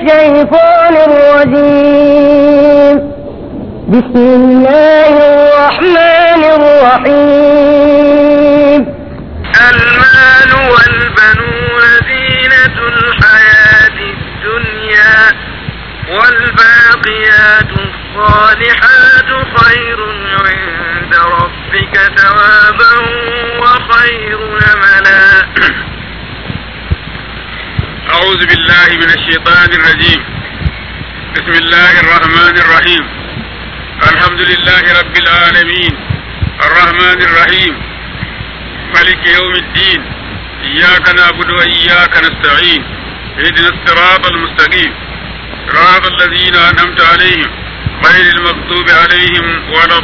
الشيطان الرجيم بسم الله الرحمن الرحيم المال والبنون زينة الحياة الدنيا والباقيات الصالحات خير عند ربك ثوابا وخير أملا أعوذ بالله من الشيطان الرجيم بسم الله الرحمن الرحيم الحمد لله رب العالمين الرحمن الرحيم ملك يوم الدين إياك نعبد وإياك نستعين اهدنا الصراط المستقيم صراط الذين أنعمت عليهم غير المغضوب عليهم ولا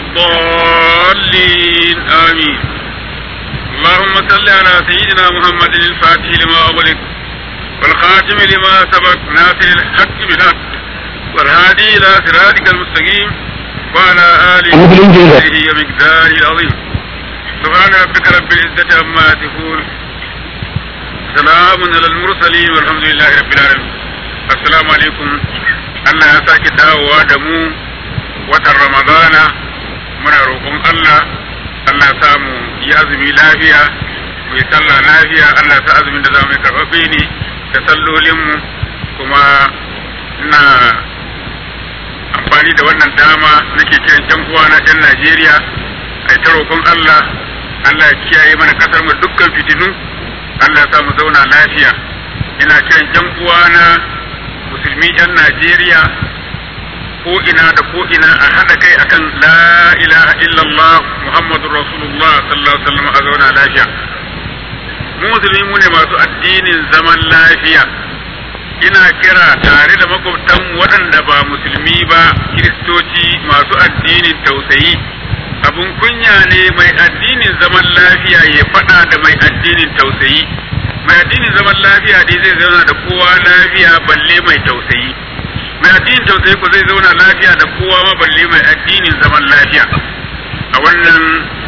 الضالين آمين اللهم صل على سيدنا محمد الفاتح لما أغلق والخاتم لما سبق ناصر الحق بالحق والهادي إلى صراطك المستقيم وعلى آله وصحبه ومقداره العظيم سبحان ربك رب العزة عما يصفون سلام على المرسلين والحمد لله رب العالمين السلام عليكم Allah ya sake dawowa da mu watan Ramadana muna roƙon Allah Allah ya samu yi azumi lafiya mu yi sallah lafiya Allah ya sa azumin da za mu yi karɓaɓɓe ne da sallolinmu kuma ina amfani da wannan dama nake kiran yan uwa na yan Najeriya ai ta roƙon Allah Allah ya kiyaye mana kasar mu dukkan fitinu Allah ya sa mu zauna lafiya ina kiran yan uwa na musulmi yan Najeriya ko ina da ko ina a haɗa kai akan la ilaha illallah muhammadur rasulullah sallallahu alaihi wasallam a zauna lafiya mu musulmi mu ne masu addinin zaman lafiya ina kira tare da makwabtan waɗanda ba musulmi ba kiristoci masu addinin tausayi abun kunya ne mai addinin zaman lafiya ya faɗa da mai addinin tausayi mai addinin zaman lafiya dai zai zauna da kowa lafiya balle mai tausayi mai addinin tausayi ko zai zauna lafiya da kowa ma balle mai addinin zaman lafiya a wannan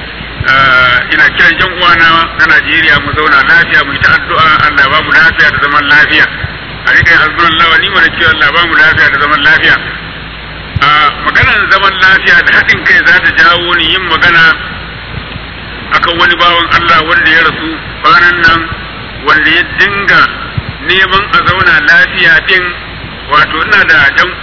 ina kiran yan uwana na Najeriya mu zauna lafiya mu yi ta addu'a Allah ba mu lafiya da zaman lafiya a rika yin hasbunallah wa ni'mal wakil Allah ba mu lafiya da zaman lafiya a maganar zaman lafiya da haɗin kai za ta jawo ni yin magana akan wani bawan Allah wanda ya rasu kwanan nan wanda ya dinga neman a zauna lafiya din wato ina da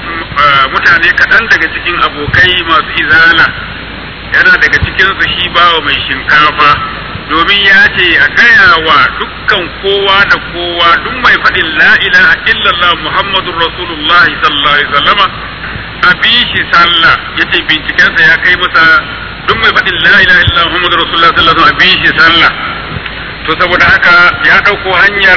mutane kaɗan daga cikin abokai masu izala yana daga cikinsu shi bawa mai shinkafa domin ya ce a gaya wa dukkan kowa da kowa duk mai faɗin la ilaha illallah muhammadun rasulullah sallallahu alaihi wasallama a bi shi sallah ya ce bincikensa ya kai masa duk mai faɗin la ilaha illallah muhammadun rasulullah sallallahu alaihi wasallama a bi shi sallah to saboda haka ya ɗauko hanyar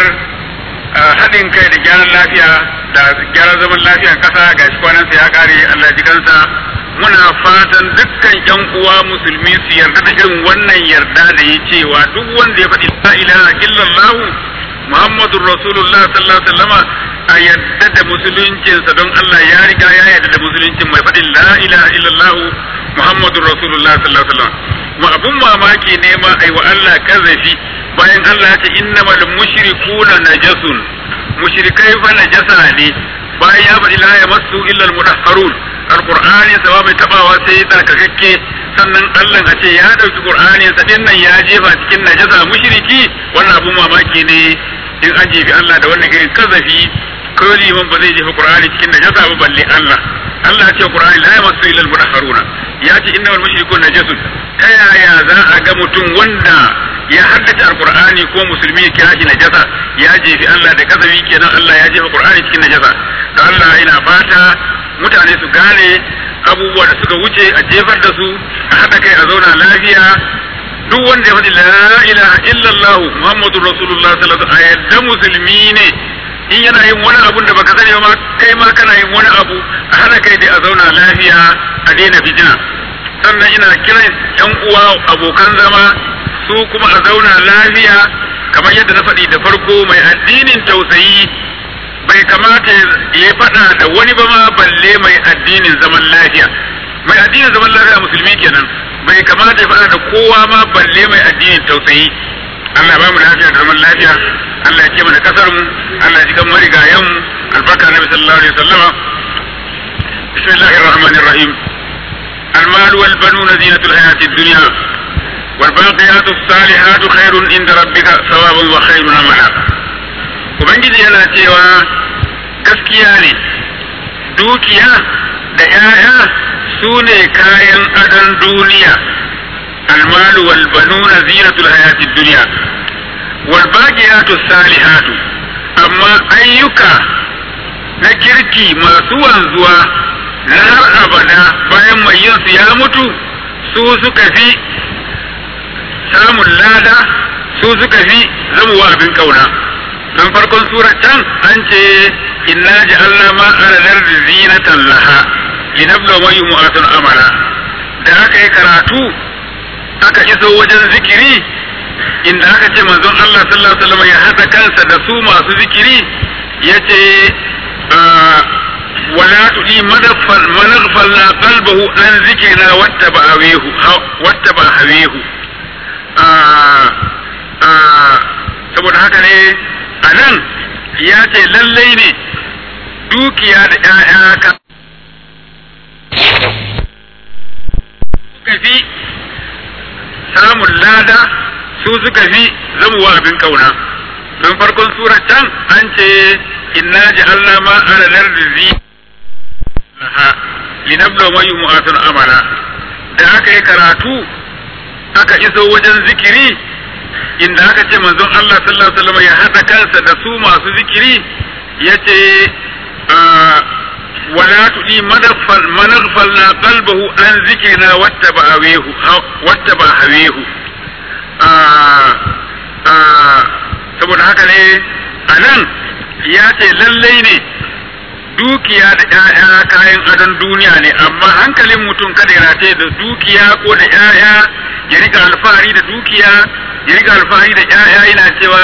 haɗin kai da gyaran lafiya da gyaran zaman lafiyan ƙasa ga shi kwanansa ya ƙare Allah ji kansa muna fatan dukkan ƴan uwa musulmi su yarda da irin wannan yarda da ya cewa duk wanda ya faɗi la ilaha illallah Muhammadur Rasulullah sallallahu alaihi wasallama a yarda da musuluncinsa don Allah ya riga ya yarda da musuluncin mai faɗin la ilaha illallah Muhammadur Rasulullah sallallahu alaihi wasallam mu abun mamaki ne ma ai wa Allah kazafi bayan Allah ya ce innamal mushrikuna najasun mushrikai fa najasa ne bayan ya faɗi la yamassu illa al-mudahharun alqur'ani sawa mai tabawa sai tsarkakakke sannan Allah a ce ya dauki qur'ani sa din nan ya jefa cikin najasa mushriki wannan abun mamaki ne in an jefi Allah da wannan irin kazafi ko liman ba zai jefa qur'ani cikin najasa ba balle Allah Allah ya ce qur'ani la yamassu illa al-mudahharuna ya ce innamal mushrikun najasun ta yaya za a ga mutum wanda ya haddace alqur'ani ko musulmi ya kira shi najasa ya jefi Allah da kazafi kenan Allah ya jefa qur'ani cikin najasa da Allah ina fata mutane su gane abubuwa da suka wuce a jefar da su a haɗa kai a zauna lafiya duk wanda ya faɗi la ilaha illallah muhammadur rasulullah sallallahu alaihi wasallam yadda musulmi ne in yana yin wani abun da baka sani ba kai ma kana yin wani abu a haɗa kai dai a zauna lafiya a daina fitina sannan ina kiran yan uwa abokan zama su kuma a zauna lafiya kamar yadda na faɗi da farko mai addinin tausayi bai kamata ya faɗa da wani ba ma balle mai addinin zaman lafiya mai addinin zaman lafiya musulmi kenan bai kamata ya faɗa da kowa ma balle mai addinin tausayi Allah ba mu lafiya da zaman lafiya Allah ya ce mana kasar mu Allah ya ji kan marigayen mu albarka nabi sallallahu alaihi wasallam bismillahir rahmanir rahim المال والبنون زينة الحياة الدنيا والباقيات الصالحات خير عند ربك ثوابا وخير عملا ubangiji yana cewa gaskiya ne dukiya da ‘ya'ya su ne kayan adon duniya almalu wal banuna zinatul hayatid duniya wal baqiyatu salihatu amma ayyuka na kirki masu wanzuwa na har abada bayan mai yin su ya mutu su suka fi samun lada su suka fi zamuwa abin kauna don farkon surar can an ce inna ja'alna ma ala zinatan laha linabla wa yu'atun amala da aka yi karatu aka iso wajen zikiri inda aka ce manzon Allah sallallahu alaihi wasallam ya hada kansa da su masu zikiri yace wala tudi madaffal managhfalna qalbahu an zikrina wattaba awehu wattaba hawehu saboda haka ne a nan ya ce lallai ne dukiya da ‘ya'ya ka suka fi samun lada su suka fi zamuwa abin kauna don farkon surar can an ce inna ji Allah ma ala lardizi linabla wa mu'atun amala da aka yi karatu aka iso wajen zikiri inda aka ce manzon Allah sallallahu alaihi wasallam ya hada kansa da su masu zikiri yace wala tudi madaffal managhfalna qalbahu an zikrina wattaba awehu wattaba hawehu saboda haka ne anan ya ce lallai ne dukiya da ‘ya'ya kayan adon duniya ne amma hankalin mutum kada ya rataye da dukiya ko da ‘ya'ya ya rika alfahari da dukiya ya riga alfahari da ƴaƴa yana cewa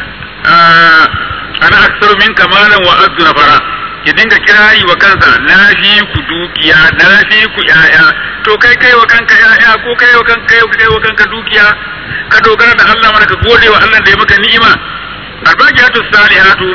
ana aksaru min kamalan wa azzu nafara ya dinga kirayi wa kansa na fi ku dukiya na fi ku ƴaƴa to kai kai wa kanka ƴaƴa ko kai wa kanka kai kai wa kanka dukiya ka dogara da Allah mana ka gode wa Allah da ya maka ni'ima albaqiyatu salihatu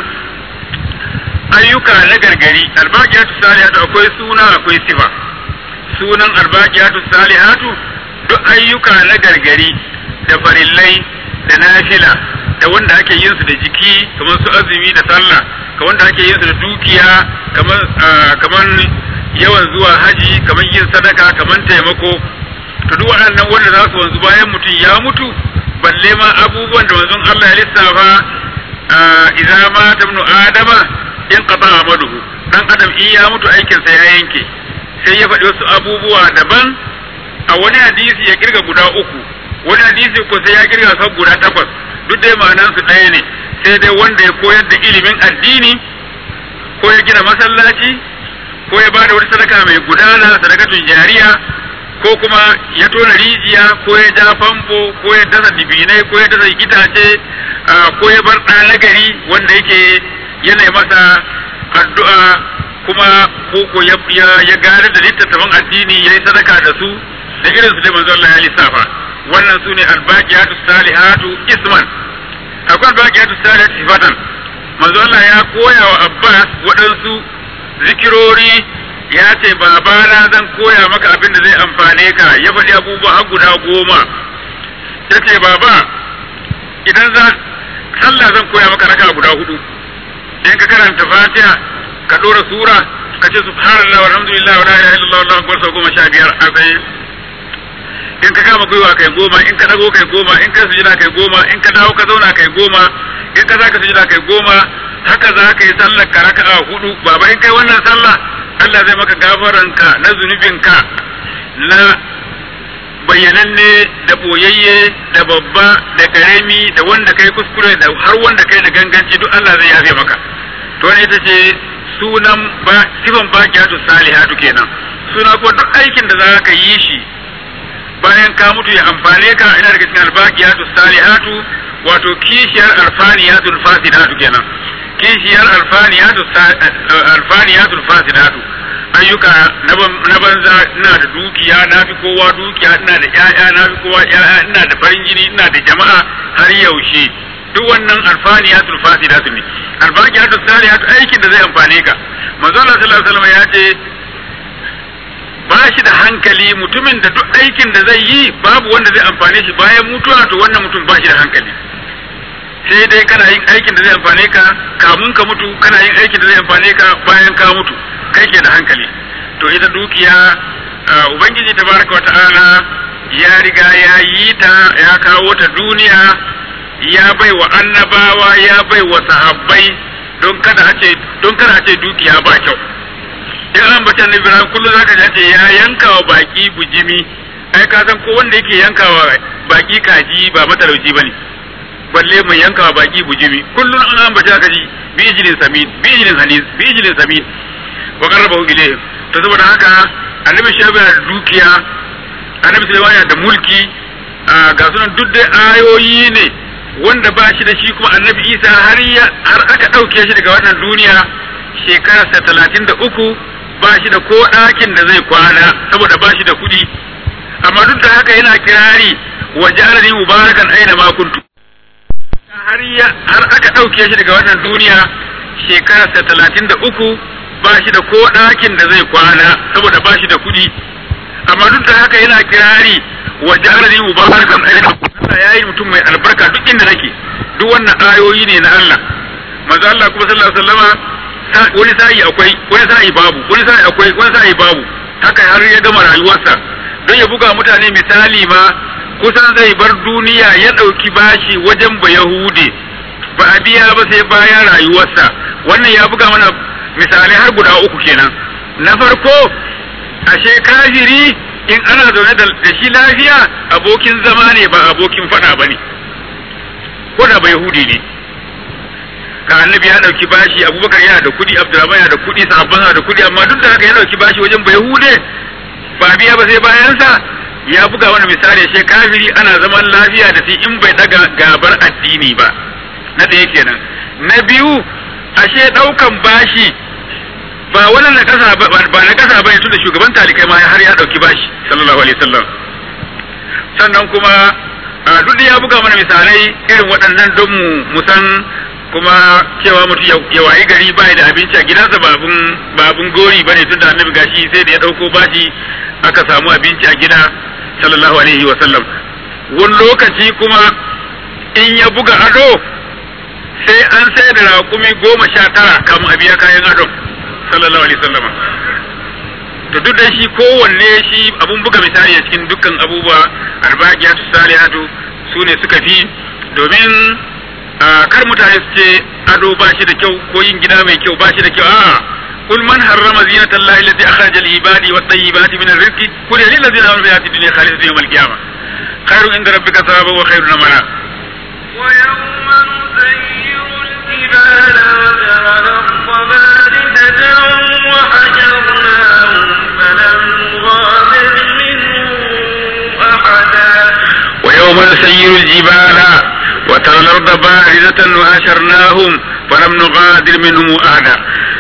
ayyuka na gargari albaqiyatu salihatu akwai suna akwai sifa sunan albaqiyatu salihatu duk ayyuka na gargari da farillai da nafila da wanda ake yin su da jiki kamar su azumi da sallah ka wanda ake yin su da dukiya kamar kamar yawan zuwa haji kamar yin sadaka kamar taimako to duk waɗannan wanda za su wanzu bayan mutum ya mutu balle ma abubuwan da manzon Allah ya lissafa idza ma tabnu adama in qata amaluhu dan adam in ya mutu aikin sa ya yanke sai ya faɗi wasu abubuwa daban a wani hadisi ya kirga guda uku wani hadisi ko sai ya kirga sau guda takwas duk dai ma'anan su ɗaya ne sai dai wanda ya koyar da ilimin addini ko ya gina masallaci ko ya bada wani sadaka mai gudana sadakatun jariya ko kuma ya tona rijiya ko ya ja famfo ko ya dasa dibinai ko ya dasa itace ko ya bar ɗa nagari wanda yake yana masa addu'a kuma ko ya ya gane da littattafan addini ya yi sadaka da su da irin su da manzo Allah ya lissafa wannan su ne albaqiyatu salihatu isman akwai albaqiyatu salihatu sifatan manzo Allah ya koya wa Abbas waɗansu zikirori ya ce babana zan koya maka abin da zai amfane ka ya faɗi abubuwa har guda goma ya ce baba idan za sallah zan koya maka raka guda hudu in ka karanta fatiha ka ɗora sura ka ce subhanallah walhamdulillah wa la ilaha illallah wallahu akbar sau goma sha biyar a tsaye in ka kama gwiwa kai goma in ka dago kai goma in ka sujida kai goma in ka dawo ka zauna kai goma in ka zaka sujida kai goma haka za ka yi sallar ka raka'a hudu baba in kai wannan sallah Allah zai maka gafaranka na zunubinka na bayyananne da boyayye da babba da karemi da wanda kai kuskure da har wanda kai da ganganci duk Allah zai yafe maka to ne ita ce sunan ba sifan baqiyatu salihatu kenan suna ko duk aikin da za ka yi shi bayan ka mutu ya amfane ka ina daga cikin albaqiyatu salihatu wato kishiyar alfaniyatul fasidatu kenan kishiyar alfaniyatu alfaniyatul fasidatu ayyuka na banza ina da dukiya na fi kowa dukiya ina da ƴaƴa na fi kowa ƴaƴa ina da farin jini ina da jama'a har yaushe duk wannan alfaniyatul fasidatu ne albaqiyatu salihatu aikin da zai amfane ka manzo Allah sallallahu alaihi wasallam ya ce ba shi da hankali mutumin da duk aikin da zai yi babu wanda zai amfane shi bayan mutuwa to wannan mutum ba shi da hankali sai dai kana yin aikin da zai amfane ka kamun ka mutu kana yin aikin da zai amfane ka bayan ka mutu kai ke da hankali to ita dukiya ubangiji tabaraka wata'ala ya riga ya yi ta ya kawo ta duniya ya bai wa annabawa ya bai wa sahabbai don kada a ce don kada a ce dukiya ba kyau in an bata na Ibrahim kullum zaka ji ce ya yanka wa baki bujimi ai ka san ko wanda yake yanka wa baki kaji ba matalauci bane balle mai yanka wa baki bujimi kullum an an bata ka ji bi ijlin samin bi ijlin hanis bi ijlin samin wa qarrabahu ilayhi to saboda haka annabi shabi da dukiya annabi sulaiman da mulki ga sunan duk dai ayoyi ne wanda ba shi da shi kuma annabi isa har har aka ɗauke shi daga wannan duniya shekararsa talatin da uku ba shi da ko ɗakin da zai kwana saboda ba shi da kuɗi amma duk da haka yana kirari wa ja'alani mubarakan aina ma kuntu har har aka ɗauke shi daga wannan duniya shekararsa talatin da uku ba shi da ko ɗakin da zai kwana saboda ba shi da kuɗi amma duk da haka yana kirari wa ja'alani mubarakan aina Allah ya yi mutum mai albarka duk inda nake duk wannan ayoyi ne na Allah manzo Allah kuma sallallahu alaihi wasallama wani sa'i akwai wani sa'i babu wani sa'i akwai wani sa'i babu haka har ya gama rayuwarsa don ya buga mutane misali ma kusan zai bar duniya ya ɗauki bashi wajen ba Yahude ba a biya ba sai bayan rayuwarsa wannan ya buga mana misalai har guda uku kenan na farko ashe kafiri in ana zaune da shi lafiya abokin zama ne ba abokin faɗa ba ne ko da ba Yahudi ne ka annabi ya dauki bashi abubakar yana da kudi abdurrahman yana da kudi sahabban yana da kudi amma duk da haka ya dauki bashi wajen bayahude ba biya ba sai bayan sa ya buga wani misali shi kafiri ana zaman lafiya da shi in bai daga gabar addini ba na da yake nan na biyu ashe daukan bashi ba wani na kasa ba ba na kasa bane tunda shugaban talikai ma har ya dauki bashi sallallahu alaihi wasallam sannan kuma duk da ya buga mana misalai irin waɗannan don mu san kuma cewa mutum ya wayi gari ba da abinci a gidansa ba abun gori ba ne tunda annabi gashi sai da ya ɗauko bashi aka samu abinci a gida sallallahu alaihi wa sallam wani lokaci kuma in ya buga ado sai an sai da raƙumi goma sha tara kamun a biya kayan adon sallallahu alaihi wa sallama to duk da shi kowanne shi abun buga misali a cikin dukkan abubuwa arba'iyatu salihatu su ne suka fi domin kar mutane su ce ado ba shi da kyau ko yin gida mai kyau ba shi da kyau a'a kul man harrama zinata allahi allati akhraja lil ibadi wat tayyibati min ar-rizqi kul lil ladzina amanu bi dunya khalisatan yawm al-qiyamah khairun inda rabbika thawaban wa khairun amala ويوم نسير الجبال وترى الأرض باردة وحشرناهم فلم نغادر منهم أحدا ويوم نسير الجبال وترى الأرض باردة وحشرناهم فلم نغادر منهم أحدا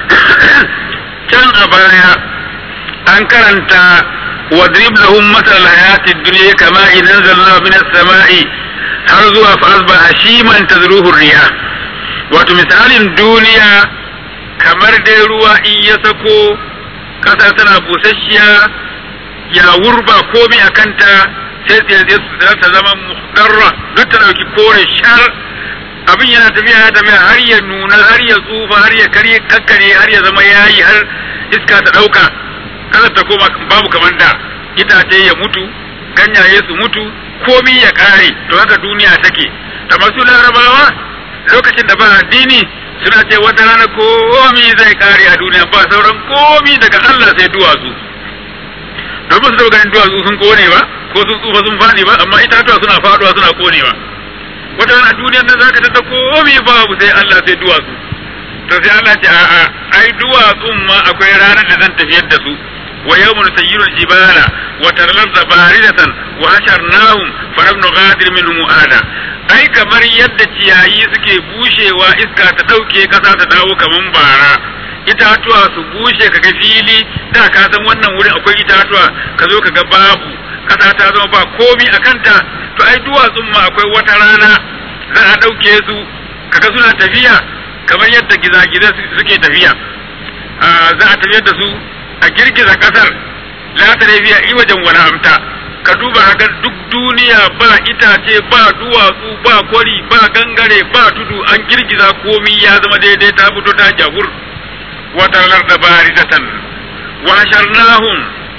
كان أبايا أن كرنت واضرب لهم مثل الحياة الدنيا كما إن أنزلنا من السماء har zuwa fa asba hashiman tazruhu riya wato misalin duniya kamar dai ruwa in ya sako kasa tana busasshiya ya wurba komai a kanta sai tsaye su ta zama muhdarra duk ta dauki kore shar abin yana tafiya ya tafiya har ya nuna har ya tsufa har ya karye kakkare har ya zama yayi har iska ta dauka kasa ta koma babu kamar da itace ya mutu ganyaye su mutu komi ya kare to haka duniya take ta masu larabawa lokacin da ba addini suna ce wata rana komi zai kare a duniya ba sauran komi daga Allah sai duwatsu domin su ganin duwatsu sun kone ba ko sun tsufa sun fadi ba amma itatuwa suna faduwa suna konewa wata rana duniyar nan zaka tada komi babu sai Allah sai duwatsu to sai Allah ce a'a ai duwatsun ma akwai ranar da zan tafiyar da su ويوم نسير الجبال وترى الأرض باردة وحشرناهم فلم نغادر منهم أحدا ai kamar yadda ciyayi suke bushewa iska ta ɗauke ƙasa ta dawo kaman bara itatuwa su bushe kaga fili da ka san wannan wurin akwai itatuwa ka zo kaga babu ƙasa ta zama ba komi a kanta to ai duwatsun ma akwai wata rana za a ɗauke su kaga suna tafiya kamar yadda gizagizai suke tafiya za a tafiyar da su a girgiza kasar la ta fiya iwajen wani amta ka duba haka duk duniya ba itace ba duwatsu ba kwari ba gangare ba tudu an girgiza komi ya zama daidai ta fito ta jahur wata da barizatan wa hasharnahum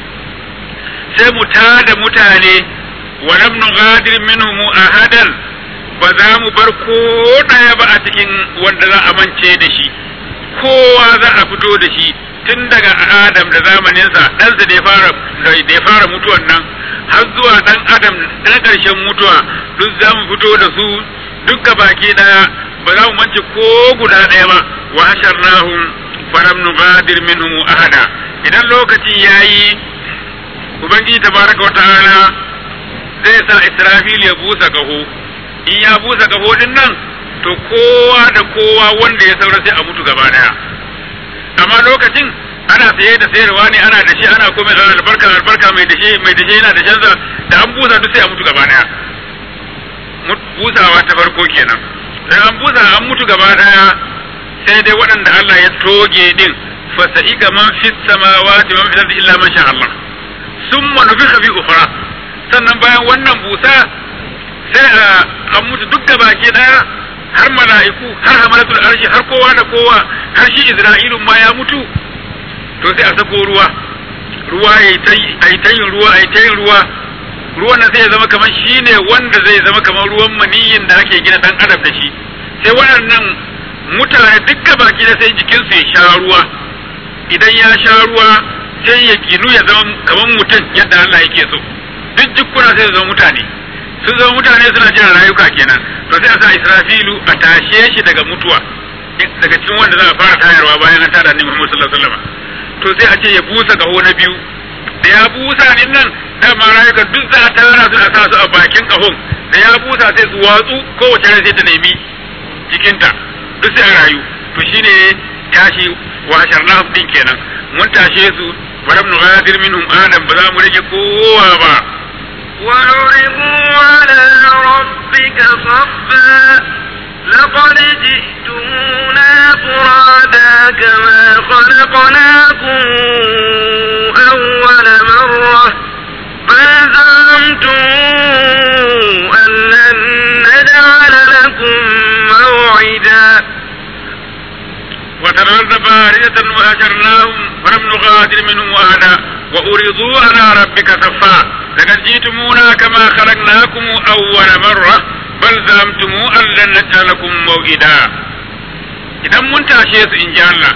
sai mu tada mutane wa lam nughadir minhum ahadan ba za mu bar ko daya ba a cikin wanda za a mance da shi kowa za a fito da shi tun daga Adam da zamaninsa ɗansa da ya fara da ya fara mutuwan nan har zuwa ɗan Adam na ƙarshen mutuwa duk za mu fito da su duk baki ɗaya ba za mu mance ko guda ɗaya ba wa hasharnahum falam nughadir minhum ahada idan lokaci yayi ubangiji tabaraka wata'ala zai sa Israfil ya busa kaho in ya busa kaho din nan to kowa da kowa wanda ya saura sai a mutu gaba daya amma lokacin ana saye da sayarwa ne ana da shi ana komai ana albarka albarka mai dashe mai dashe yana da shansa da an busa duk sai a mutu gaba daya busawa ta farko kenan da an busa an mutu gaba daya sai dai waɗanda Allah ya toge din fasa'ika man fis samawati man fil ardi illa man sha Allah summa nufikha fi ukhra sannan bayan wannan busa sai a an mutu duk baki daya har mala'iku har hamalatul arshi har kowa da kowa har shi Isra'ilu ma ya mutu to sai a sako ruwa ruwa yayi ta yin ruwa ai ta yin ruwa ruwan nan sai ya zama kamar shine wanda zai zama kamar ruwan maniyin da ake gina dan adam da shi sai waɗannan mutane dukkan baki da sai jikinsu ya sha ruwa idan ya sha ruwa sai ya ginu ya zama kamar mutum yadda Allah yake so duk jikkuna sai ya zama mutane sun zama mutane suna jiran rayuka kenan to sai a sa Israfilu a tashe shi daga mutuwa daga cikin wanda za a fara tayarwa bayan an tada annabi Muhammad sallallahu alaihi wasallam to sai a ce ya busa kaho na biyu da ya busa din nan dama rayuka duk za a tara su a sa su a bakin kahon da ya busa sai su watsu kowace rai sai ta nemi cikinta duk sai a rayu to shine tashi wa sharnahum din kenan mun tashe su falam nughadir minhum adam ba za mu rage kowa ba وعرضوا على ربك صفا لقد جئتمونا فرادا كما خلقناكم أول مرة بل زعمتم أن لن نجعل لكم موعدا وترى باردة وهجرناهم فلم نغادر منهم أحدا وأريضوا على ربك صفا لقد جئتمونا كما خلقناكم أول مرة بل زعمتم أن لن نجعل لكم موعدا idan mun tashe su in ji Allah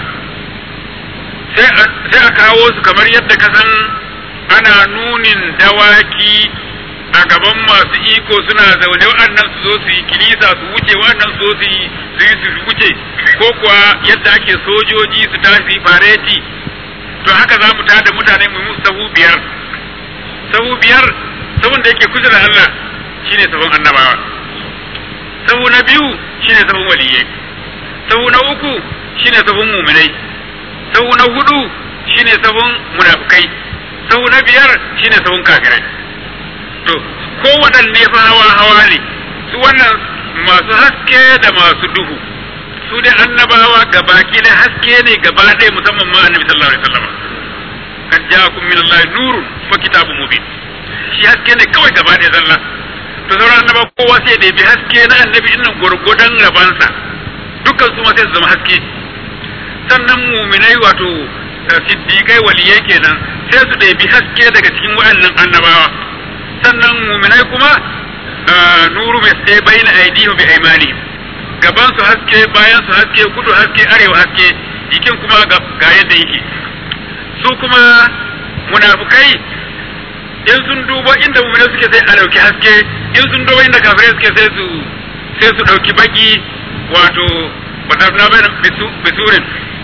sai a kawo su kamar yadda ka san ana nunin dawaki a gaban masu iko suna zaune waɗannan su zo su yi kilisa su wuce waɗannan su zo su yi su yi su wuce ko kuwa yadda ake sojoji su tashi fareti to haka za mu tada mutane mu musu sahu biyar sahu biyar sahun da yake kusa da Allah shine sahun annabawa sahu na biyu shine sahun waliyai sahu na uku shine sahun muminai sahu na hudu shine sahun munafikai sahu na biyar shine sahun kafirai to ko waɗanne fa hawa hawa ne su wannan masu haske da masu duhu su dai annabawa gabaki da haske ne gaba ɗaya musamman ma annabi sallallahu alaihi wasallam kad ja'akum min Allah nurun wa kitabun mubin shi haske ne kawai gaba ɗaya zalla to sauran annaba kowa sai da bi haske na annabi innan gurgudan rabansa dukkan su ma sai su zama haske sannan muminai wato siddiqai waliyai kenan sai su ɗebi haske daga cikin waɗannan annabawa sannan muminai kuma nuru mai sai bayin aidihu bi aimanihim gaban su haske bayan su haske kudu haske arewa haske jikin kuma ga yadda yake su kuma munafukai in sun dubo inda muminai suke sai a dauki haske in sun dubo inda kafirai suke sai su sai su dauki baki wato wadafna bayan bisurin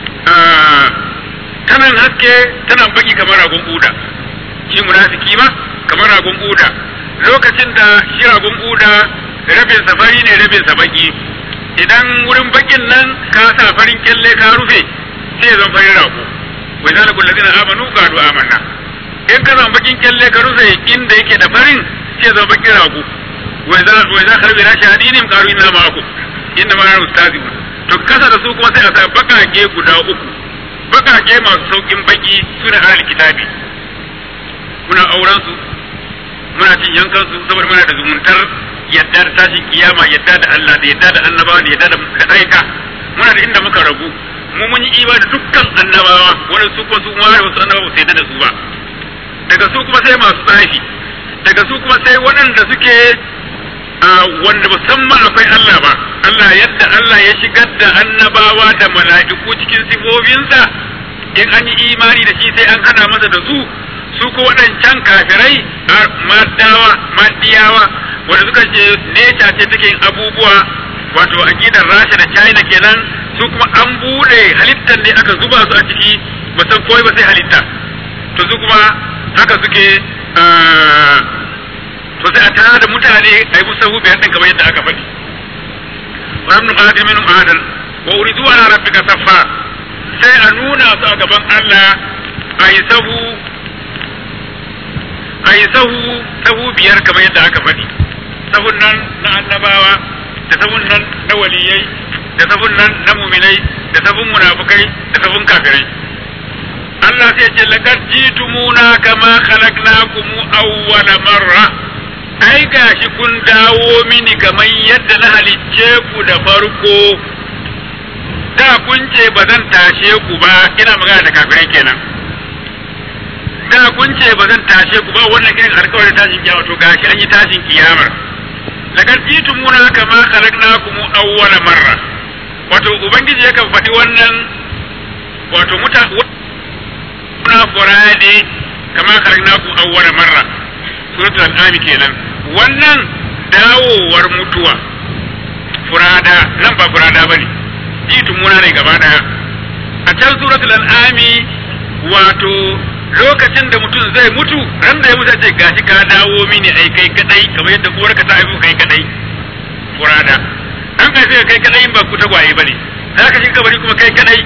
tanan haske tanan baki kamar ragon buda shi munafiki ma kamar ragon buda lokacin da shi ragon buda rabin safari ne rabin sa baki idan wurin bakin nan ka sa farin kyalle ka rufe sai ya zama farin rago wai zana kullu ladina amanu qalu amanna in ka zama bakin kyalle ka rufe inda yake da farin sai ya zama bakin rago wai za wai za karbi rashi hadinin qalu inna ma'akum inna ma ustazibun to kasa da su kuma sai a sa bakake guda uku bakake masu saukin baki suna alal kitabi muna auren su muna cin yankan su saboda muna da zumuntar yadda da tashin kiyama yadda da Allah da yadda da annabawa da yadda da aika muna da inda muka rabu mu mun yi imani da dukkan annabawa wanda su kuma su ma da wasu annabawa sai da su ba daga su kuma sai masu tsafi daga su kuma sai waɗanda suke wanda musamman akwai Allah ba Allah yadda Allah ya shigar da annabawa da mala'iku cikin sifofinsa in an yi imani da shi sai an hana masa da su su ko waɗancan kafirai maddawa maddiyawa wanda suka ce neca ce take yin abubuwa wato aqidar Rasha da China kenan su kuma an bude halittar ne aka zuba su a ciki ba san koyi ba sai halitta to su kuma haka suke to sai a tara da mutane a yi musahu biyar din kamar yadda aka faɗi wa ibn qadim min adan wa uridu ala rabbika saffa sai a nuna su a gaban Allah a yi sahu a yi sahu sahu biyar kamar yadda aka faɗi sahun nan na annabawa da sahun nan na waliyai da sahun nan na muminai da sahun munafukai da sahun kafirai Allah sai ce laqad jitumuna kama khalaqnakum awwala marra ai gashi kun dawo mini kamar yadda na halicce ku da farko da kun ce ba zan tashe ku ba ina magana da kafirai kenan da kun ce ba zan tashe ku ba wannan irin alkawarin tashin kiyama to gashi an yi tashin kiyamar laqad jitumuna kama khalaqnakum awwala marra wato ubangiji yakan faɗi wannan wato muta na furade kama khalaqnakum awwala marra suratul an'am kenan wannan dawowar mutuwa furada nan ba furada bane jitumuna ne gaba daya a can suratul an'am wato lokacin da mutum zai mutu ran da ya mutu ce gashi ka dawo mini ai kai kadai kamar yadda uwarka ta haifu kai kadai furada an kai sai kai kadai in ba ku tagwaye bane za ka shiga kabari kuma kai kadai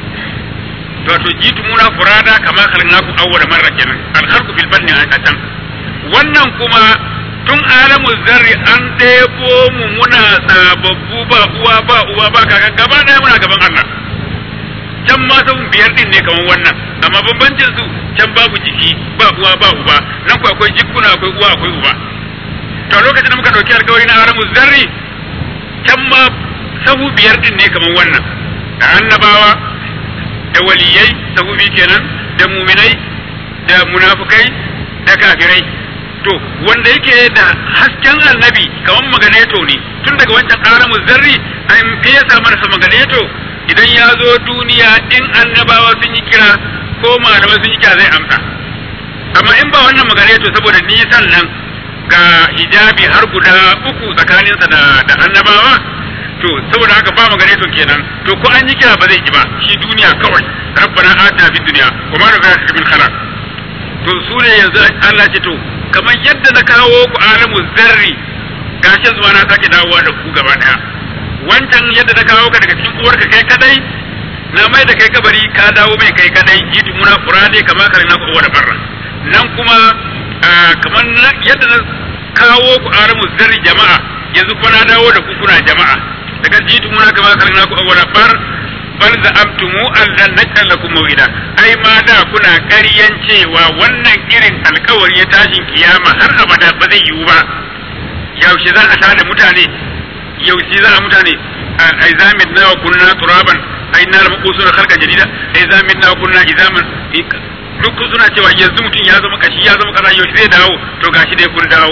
to to jitu muna furada kama khalaqnakum awwala marra kenan al khalqu fil banni a can wannan kuma tun alamu zarri an ɗebo mu muna sababbu ba uwa ba uwa ba kaka gaba daya muna gaban Allah can ma sabon biyar din ne kamar wannan amma bambancin su can babu jiki ba uwa ba uba nan ku akwai jikuna akwai uwa akwai uba to lokacin da muka dauki alkawari na aramu zarri can ma sahu biyar din ne kamar wannan da annabawa da waliyai sahu biyu kenan da muminai da munafukai da kafirai to wanda yake da hasken annabi kamar maganeto ne tun daga wancan aramu zarri an fesa mana maganeto idan ya zo duniya in annabawa sun yi kira ko malamai sun yi kira zai amsa amma in ba wannan magana to saboda nisan nan ga hijabi har guda uku tsakaninsa da, da annabawa to saboda haka ba magana to kenan to ko an yi kira ba zai ji ba shi duniya kawai rabbana atina fid dunya wa ma nafa'aka min khalaq to su ne yanzu Allah ce to kamar yadda na kawo ku alamu zarri gashin zuwa na sake dawowa da ku gaba daya wancan yadda na kawo ka daga cikin uwarka kai kadai na mai da kai kabari ka dawo mai kai kadai jitu muna furade kama kare na kowa da barra nan kuma kamar yadda na kawo ku aramu zarri jama'a yanzu kuma na dawo da ku kuna jama'a daga jitu muna kama kare na kowa da bar bal da amtumu allan najal lakum mawida ai ma da kuna ƙaryan cewa wannan irin alkawari ya tashin kiyama har abada ba zai yiwu ba yaushe za a tada mutane yaushe za a mutane ai zamin na kunna turaban ai na da makosu da kalkan jarida ai zamin na kunna izaman duk suna cewa yanzu mutum ya zama kashi ya zama kaza yaushe zai dawo to gashi dai kun dawo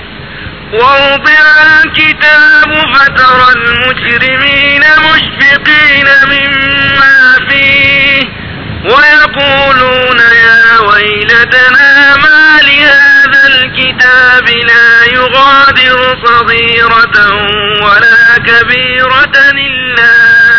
ووضع الكتاب فترى المجرمين مشفقين مما فيه ويقولون يا ويلتنا ما لهذا الكتاب لا يغادر صغيرة ولا كبيرة إلا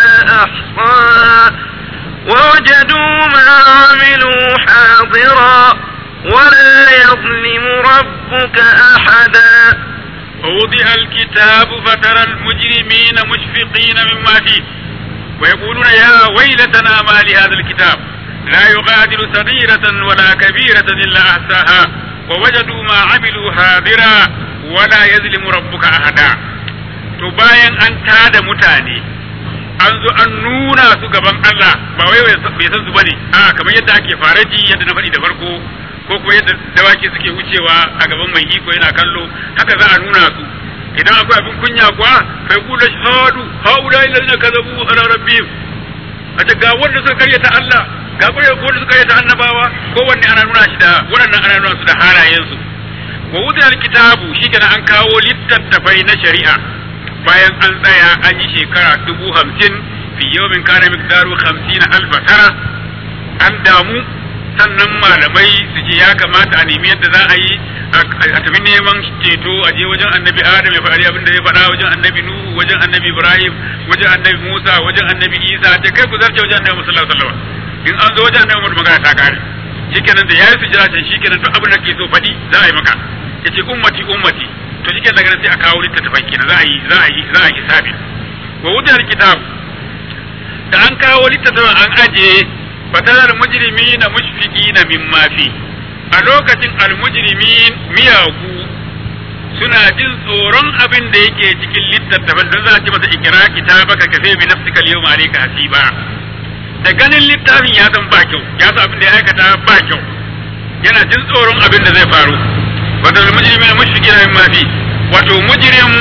أحصاها ووجدوا ما عملوا حاضرا ولا يظلم ربك أحدا ووضع الكتاب فترى المجرمين مشفقين مما فيه ويقولون يا ويلتنا ما لهذا الكتاب لا يغادر صغيرة ولا كبيرة إلا أحصاها ووجدوا ما عملوا حاضرا ولا يظلم ربك أحدا to bayan an tada mutane an zo an nuna su gaban Allah ba wai bai san su bane a kamar yadda ake faraji yadda na faɗi da farko ko kuma yadda dawaki suke wucewa a gaban mai iko yana kallo haka za a nuna su idan akwai abin kunya kuwa fa yaqulu shahadu haula alladhina kadhabu ala rabbihim a ce ga wanda suka karyata Allah ga wanda suka karyata annabawa kowanne ana nuna shi da waɗannan ana nuna su da halayensu wa wuzi alkitabu shi kenan an kawo littattafai na shari'a bayan an tsaya an yi shekara dubu hamsin fi yawmin kana miqdaru hamsin alfa tara an damu sannan malamai su ce ya kamata a nemi yadda za a yi a tafi neman ceto a je wajen annabi adam ya faɗi abin da ya faɗa wajen annabi nuhu wajen annabi ibrahim wajen annabi musa wajen annabi isa ta kai ku zarce wajen annabi sallallahu alaihi wasallam in an zo wajen annabi magana ta kare shikenan da yayi sujjada can shikenan duk abin da ke so faɗi za a yi maka yace ummati ummati to shikenan daga nan sai a kawo littattafai kenan za a yi za a yi za a yi hisabi wa wutar kitab da an kawo littattafan an ajiye fatarar mujrimina mushfiqina mimma fi a lokacin almujrimin miyagu suna jin tsoron abin da yake cikin littattafan don za a ci masa ikira kitabaka kafe bi nafsika al-yawma alayka hasiba da ganin littafin ya san ba kyau ya san abin da ya aikata ba kyau yana jin tsoron abin da zai faru wato almujrimin mushfiqina mimma fi wato mujrim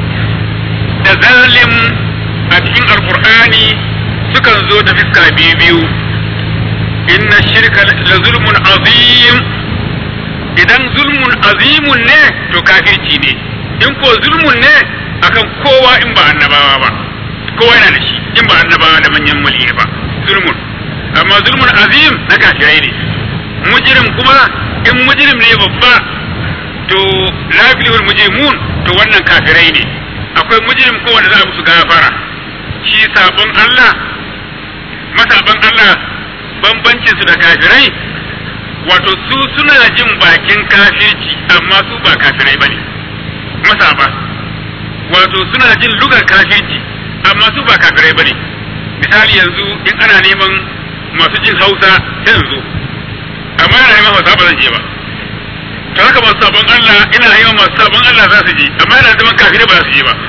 da zalim a cikin alqur'ani sukan zo da fiska biyu biyu inna shirka la zulmun azim idan zulmun azimun ne to kafirci ne in ko zulmun ne akan kowa in ba annabawa ba kowa yana da shi in ba annabawa da manyan mulki ba zulmun amma zulmun azim na kafirai ne mujrim kuma in mujrim ne babba to lafiyar mujrimun to wannan kafirai ne akwai mujrim ko wanda za a musu gafara shi sabon Allah masaban Allah bambancin su da kafirai wato su suna jin bakin kafirci amma su ba kafirai bane masaba wato suna jin lugar kafirci amma su ba kafirai bane misali yanzu in ana neman masu jin Hausa sai yanzu amma yana neman Hausa ba zan je ba to haka masu sabon Allah ina neman masu sabon Allah za su je amma yana zaman kafirai ba za su je ba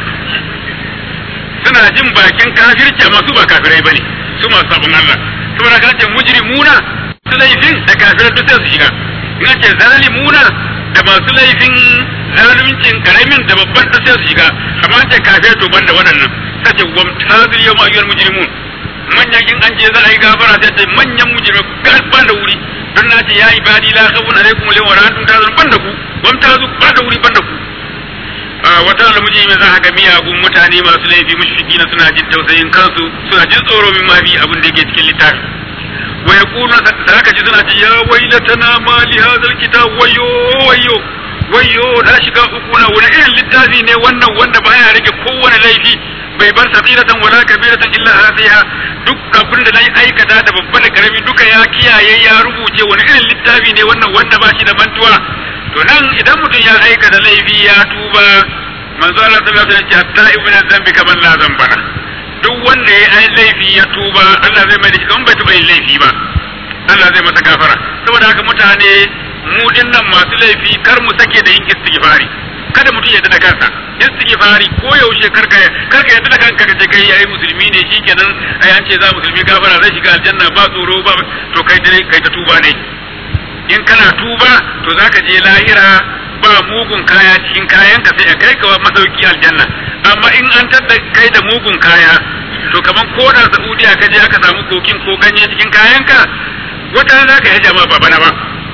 suna jin bakin kafirci amma su ba kafirai bane su masu sabon Allah saboda ka ce mujrimuna su laifin da kafirai duk sai su shiga in ce zalimuna da masu laifin zaluncin karamin da babban da sai su shiga amma ce kafirai to banda waɗannan sai ce wamtazil yawma ayyuhal mujrimun manyan in an je za a yi gafara sai ce manyan mujrimai ban da wuri don na ce ya ibadi la khawfun alaikum wa la antum tahzanun banda ku wamtazu ba da wuri banda ku wata almuji mai za ga miyagun mutane masu laifi mushriki na suna jin tausayin kansu suna jin tsoro min ma bi abin da yake cikin littafi wa yaqulu da haka ji suna ce ya wailatana ma li hadhal kitab wayo wayo wayo na shiga uku na wani irin littafi ne wannan wanda baya rage kowane laifi bai bar sabiratan wala kabiratan illa hasiha duk abin da nayi aikata da babba da karami duka ya kiyaye ya rubuce wani irin littafi ne wannan wanda ba shi da mantuwa to nan idan mutum ya aikata laifi ya tuba manzo Allah sallallahu alaihi wasallam ya ce hatta ibn zambi kaman la zambana duk wanda ya yi laifi ya tuba Allah zai mai da shi kaman bai tuba yin laifi ba Allah zai masa gafara saboda haka mutane mu dinnan masu laifi kar mu sake da yin istighfari kada mutum ya da kansa istighfari ko yaushe karka karka yadda da kanka kace kai yayi musulmi ne shikenan ai an ce za musulmi gafara zai shiga aljanna ba tsoro ba to kai dai kai ta tuba ne in kana tuba to zaka je lahira ba mugun kaya cikin kayan ka sai a kai ka masauki aljanna amma in an tadda kai da mugun kaya to kaman ko da Saudiya ka je aka samu kokin ko ganye cikin kayan ka wata za ka yi jama'a ba bana ba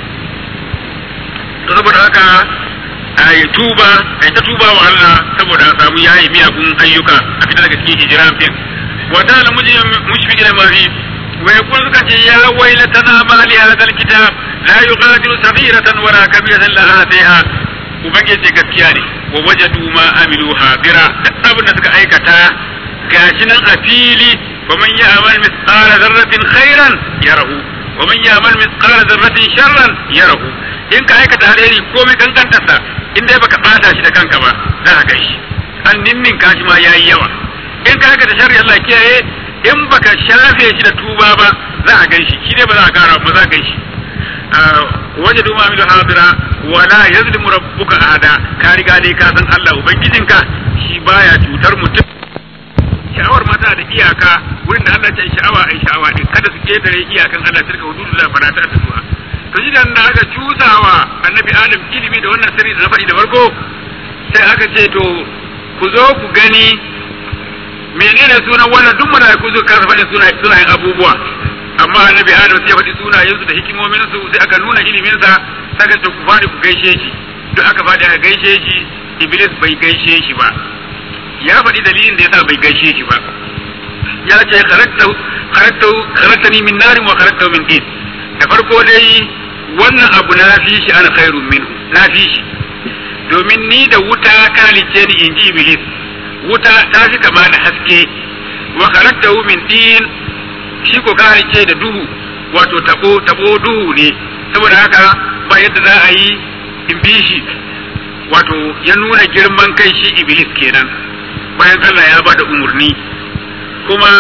to saboda haka a yi tuba a yi ta tuba wa Allah saboda a samu yayi miyagun ayyuka a fita daga cikin hijira fin wata da mushfiqin ma fi ويقول لك يا ويلتنا ما لهذا الكتاب لا يغادر صغيرة ولا كبيرة إلا أحصيها ubangiji gaskiya ne wa wajadu ma amilu hadira duk abin da suka aikata gashi nan a fili wa man ya'mal mithqala dharratin khairan yarahu wa man ya'mal mithqala dharratin sharran yarahu in ka aikata alheri komai kankantar sa in dai baka bata shi da kanka ba za ka gaishe an ninnin kashi ma yayi yawa in ka aikata sharri Allah kiyaye in baka shafe shi da tuba ba za a gan shi shi ne ba za a kara ba za a gan shi waje duma milu hadira wala yazlimu rabbuka ahada ka riga dai ka san Allah ubangijinka shi baya cutar mutum sha'awar mata da iyaka wurin da Allah ya ce sha'awa ai sha'awa din kada su ketare iyakan Allah tilka hududullah fala ta tuha to shi da aka cusawa annabi Adam ilimi da wannan sirri da na faɗi da farko sai aka ce to ku zo ku gani menene sunan wannan duk malaiku su kasa faɗin sunayen abubuwa amma annabi Adam sai ya faɗi sunayensu da hikimomin su sai aka nuna ilimin sa saka to ku faɗi ku gaishe shi duk aka faɗi aka gaishe shi Iblis bai gaishe shi ba ya faɗi dalilin da yasa bai gaishe shi ba ya ce kharaqtani min narin wa kharaqtahu min tin da farko dai wannan abu na fi shi ana khairun minhu na fi shi domin ni da wuta ka halice ni inji iblis wuta ta fi kama da haske wa kharaqtahu min tin shi ko ka halice da duhu wato tabo tabo duhu ne saboda haka ba yadda za a yi in bi shi wato ya nuna girman kai shi iblis kenan bayan Allah ya bada umurni kuma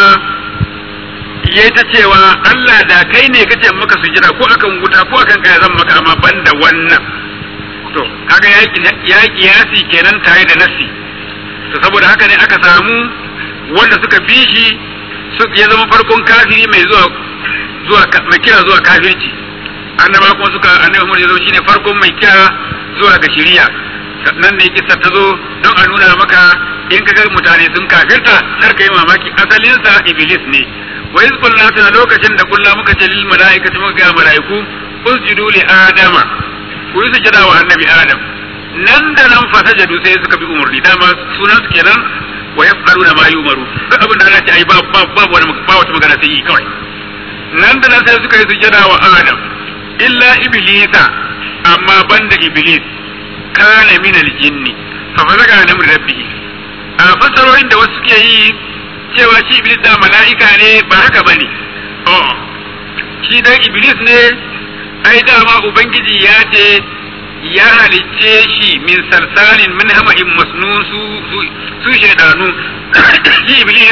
ya ta cewa Allah da kai ne kace maka sujada ko akan wuta ko akan kaya zan maka amma banda wannan to kaga ya kiyasi kenan tare da nasi to saboda haka ne aka samu wanda suka bi shi ya zama farkon kafiri mai zuwa zuwa mai kira zuwa kafirci annaba kuma suka annabi Muhammad ya zama shine farkon mai kira zuwa ga shari'a nan ne kisa ta zo don a nuna maka in ka ga mutane sun kafirta har ka yi mamaki asalinsa iblis ne wa iz qulna tana lokacin da kullu muka ce lil malaikati muka ga malaiku usjudu li adama ku yi sujada wa annabi adam nan da nan fa sajadu sai suka bi umurni dama sunan su kenan wa yafqaruna ma yumaru duk abin da Allah ya ai ba ba ba wani ba wata magana sai yi kawai nan da nan sai suka yi sujada wa adam illa iblisa amma banda iblis kana min aljinni fa fazaga an amri rabbih a fasarorin da wasu suke yi cewa shi iblis da mala'ika ne ba haka bane oh shi dan iblis ne ai dama ubangiji ya ce ya halicce shi min salsalin min hama'in masnun su su shaidanu shi iblis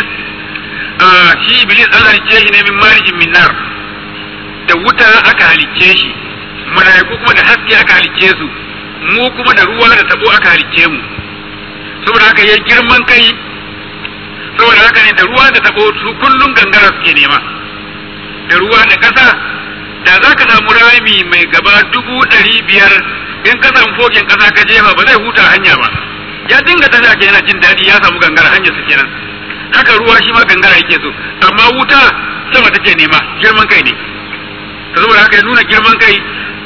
shi iblis an halicce shi ne min marijin min nar da wuta aka halicce shi mala'iku kuma da haske aka halicce su mu kuma da ruwa da tabo aka halicce mu saboda haka yayi girman kai saboda haka ne da ruwa da tabo su kullun gangara suke nema da ruwa da kasa da za ka samu rami mai gaba dubu ɗari biyar in ka samu fogin kasa ka jefa ba zai huta hanya ba ya dinga tafiya ke yana jin daɗi ya samu gangara hanyar su kenan haka ruwa shi ma gangara yake so amma wuta sama take nema girman kai ne saboda haka ya nuna girman kai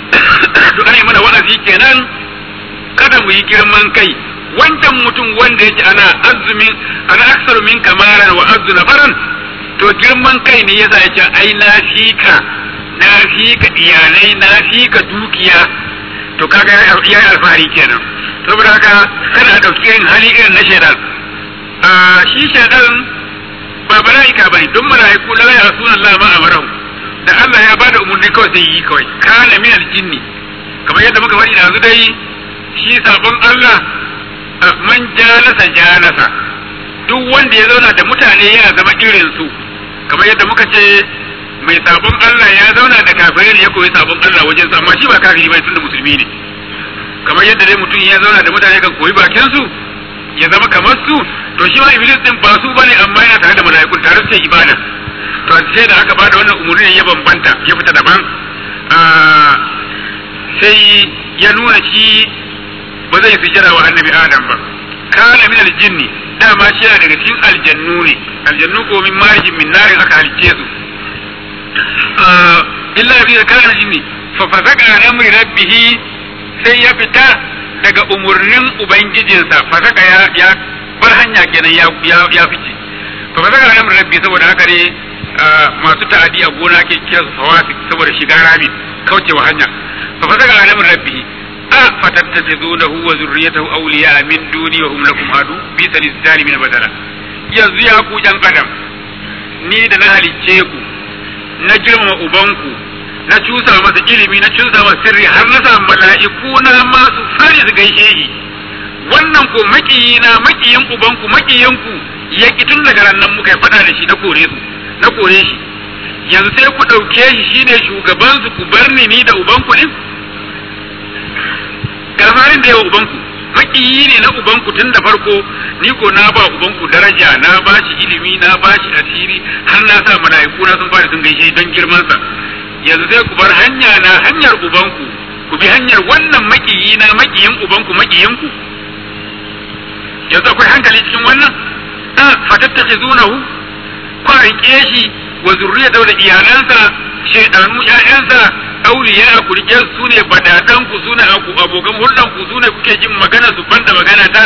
to ana yi mana wa'azi kenan kada mu yi girman kai wancan mutum wanda yake ana azumin ana aksar min kamaran wa azu nafaran to girman kai ne yasa yace ai na fika na fika iyalai na fika dukiya to kaga ya yi alfahari kenan saboda haka kada dauki irin hali irin na shaidan a shi shaidan ba mala'ika bane don mala'iku la ya sunan Allah ma amarahu da Allah ya bada umarni kawai sai yi kawai kana min aljinni kamar yadda muka faɗi da yanzu dai shi sabon Allah man jalasa jalasa duk wanda ya zauna da mutane yana zama irin su kamar yadda muka ce mai sabon Allah ya zauna da kafirai ne ya koyi sabon Allah wajen sa amma shi ba kafiri bai tunda musulmi ne kamar yadda dai mutum ya zauna da mutane kan koyi bakin su ya zama kamar su to shi ma iblis din ba su bane amma yana tare da mala'ikun tare suke ibada to sai da aka bada wannan umurni ya bambanta ya fita daban sai ya nuna shi ba zai sujada wa annabi adam ba kana min aljinni dama shi yana daga cikin aljannu ne aljannu ko min marijin min narin aka halicce su illa bi kana jinni fa fasaka an amri rabbih sai ya fita daga umurnin ubangijinsa fasaka ya ya bar hanya kenan ya ya, ya fice fa fasaka an amri rabbi saboda haka ne masu ta'adi a gona ke kira su fawasik saboda shiga rami kaucewa hanya fa fasaka an amri rabbih أفتتخذونه وذريته أولياء من دوني وهم لكم عدو بئس للظالمين بدلا yanzu ya ku ƴan adam ni da na halicce ku na girmama ubanku na cusa masa ilimi na cusa masa sirri har na sa mala'iku na masu fari su gaishe shi wannan ko makiyi na makiyin ubanku makiyinku ya ki tun daga nan muka faɗa da shi na kore su na kore shi yanzu sai ku ɗauke shi shine shugaban su ku bar ni ni da ubanku din gafarin da yawa ubanku makiyi ne na ubanku tun da farko ni ko na ba ubanku daraja na ba shi ilimi na ba shi asiri har na sa mala'iku na sun fara sun gaishe don girman sa yanzu sai ku bar hanya na hanyar ubanku ku bi hanyar wannan makiyi na makiyin ubanku makiyin ku yanzu akwai hankali cikin wannan a fatattakizunahu kwa rike shi wa zurriyata da iyalansa shaidanu ƴaƴansa auliya ku rike su ne badatan ku su ne abokan hulɗan ku su ne kuke jin magana su banda magana ta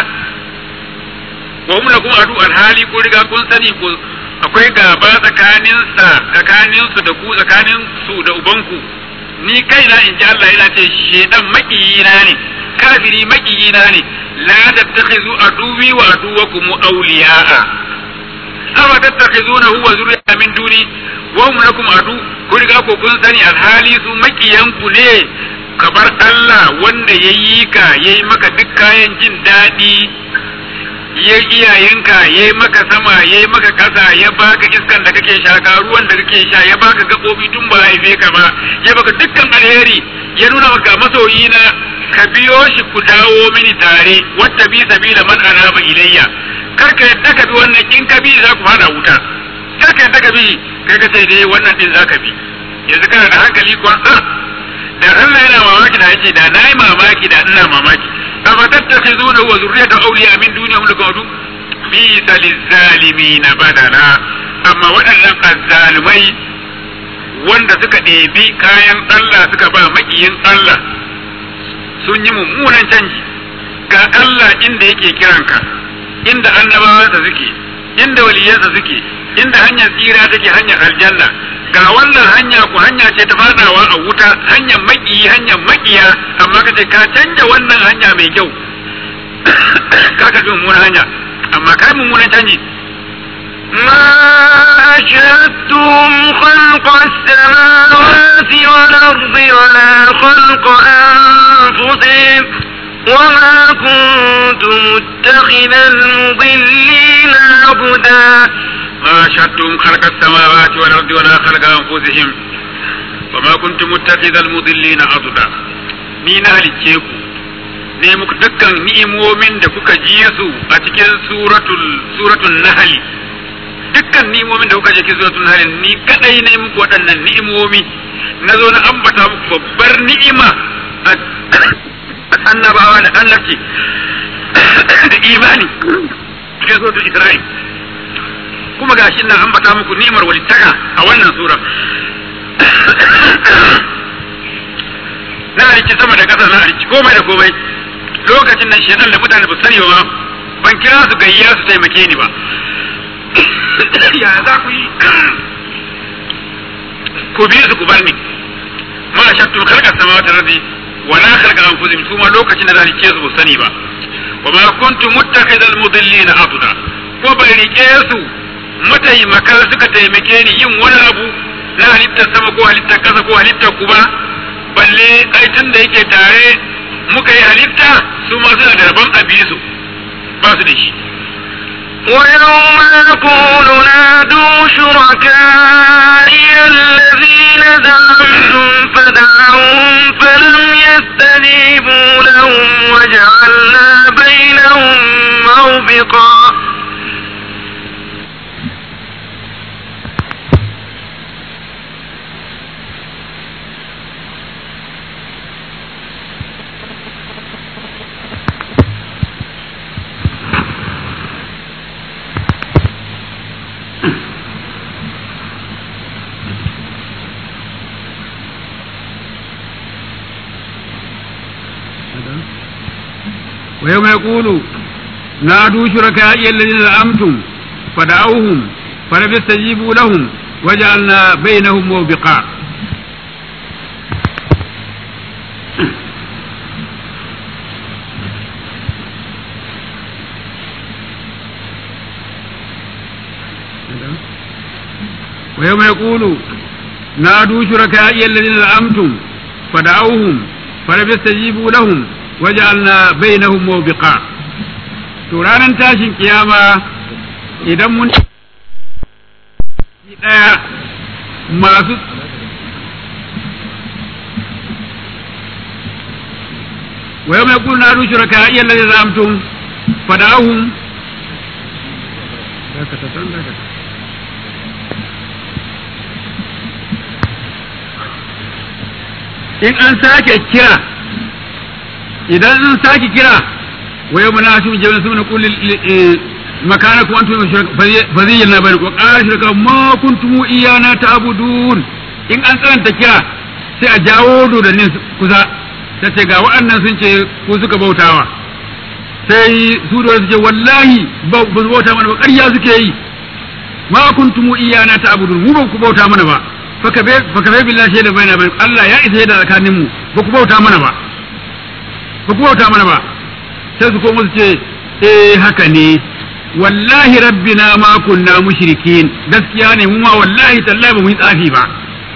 wa hum lakum adu alhali ko riga kun sani ko akwai gaba tsakanin sa tsakanin su da ku tsakanin su da ubanku ni kaina in ji Allah yana ce shedan makiyina ne kafiri makiyina ne la tattakhizu aduwi wa aduwakum awliya'a afa tattakhizunahu wa zurriyata min duni wa hum lakum adu ku riga ko kun sani alhali su makiyanku ne kabar Allah wanda ya yi ka ya yi maka duk kayan jin daɗi ya iyayenka ya yi maka sama ya yi maka ƙasa ya baka iskan da kake shaka ruwan da kake sha ya baka gaɓoɓi tun ba haife ka ba ya baka dukkan alheri ya nuna maka masoyi na ka biyo shi ku dawo mini tare wata bi sabila man anaba ilayya kar ka yadda ka bi wannan in ka bi za ku fada wuta kar ka yadda ka bi kai ka sai dai wannan din zaka bi yanzu kana da hankali kuwa da Allah yana mamaki da yace da nayi mamaki da ina mamaki amma tattakhizuna wa zurriyata awliya min dunihum lakadu bi zalimin badala amma waɗannan azzalumai wanda suka ɗebi kayan Allah suka ba makiyin Allah sun yi mummunan canji ga Allah inda yake kiranka inda annabawansa suke inda waliyansa suke inda hanyar tsira take hanyar aljanna ga wannan hanya ku hanya ce ta fadawa a wuta hanyar makiyi hanyar makiya amma kace ka canja wannan hanya mai kyau ka ka mummunan hanya amma kai mummunan canji ما أشهدتم خلق السماوات والأرض ولا خلق أنفسهم وما كنت متخذ المضلين عبدا ما شهدتم خلق السماوات والأرض ولا خلق أنفسهم وما كنت متخذ المضلين عضدا ni na halicce ku ne muku dukkan ni'imomin da kuka ji su a cikin suratul suratul nahl dukkan ni'imomin da kuka ji cikin suratul nahl ni kadai ne muku waɗannan ni'imomi na zo na ambata muku babbar ni'ima a annabawa da annabci da imani cikin suratul isra'il kuma ga shi nan ambata muku ni'imar walittaka a wannan sura na halicci sama da ƙasa na halicci komai da komai lokacin nan shedan da mutane ba sani ba ban kira su gayya su taimake ni ba ya za ku yi ku bi su ku bar ni ma shattu khalqa samawati rabbi wa la khalqa anfusihim su ma lokacin da na halicce su ba sani ba wa ma kuntu muttakhidal mudillina aduda ko bai rike su mataimaka suka taimake ni yin wani abu na halittar sama ko halittar kasa ko halittar ku ba balle aitin da yake tare muka yi halitta su ma suna da rabon abisu ba su da shi ويوم نقول نادوا شركائي الذين زعمتم فدعوهم فلم يستجيبوا لهم وجعلنا بينهم موبقا ويوم يقول نادوا شركائي الذين زعمتم فدعوهم فلم يستجيبوا لهم وجعلنا بينهم موبقا ويوم يقول نادوا شركائي الذين زعمتم فدعوهم فلم يستجيبوا لهم وجعلنا بينهم موبقا to ranar tashin kiyama idan mun daya masu wa yawma yaqulu nadu shuraka ya allazi zamtum fada'ahum in an sake kira idan an sake kira wa yawma nahshuru jami'an summa naqulu makanakum antum faziyyana bainakum wa qala shuraka ma kuntum iyana ta'budun in an tsananta kira sai a jawo dodannin kusa ta ce ga waɗannan sun ce ku suka bautawa sai su da su ce wallahi ba su bauta mana ba ƙarya suke yi ma kuntum iyana ta'budun mu ba ku bauta mana ba faka bai billahi shaida baina bain Allah ya isa da tsakanin mu ba ku bauta mana ba ba ku bauta mana ba sai su koma su ce eh haka ne wallahi rabbina ma kunna mushrikin gaskiya ne mu ma wallahi tallahi ba mu yi tsafi ba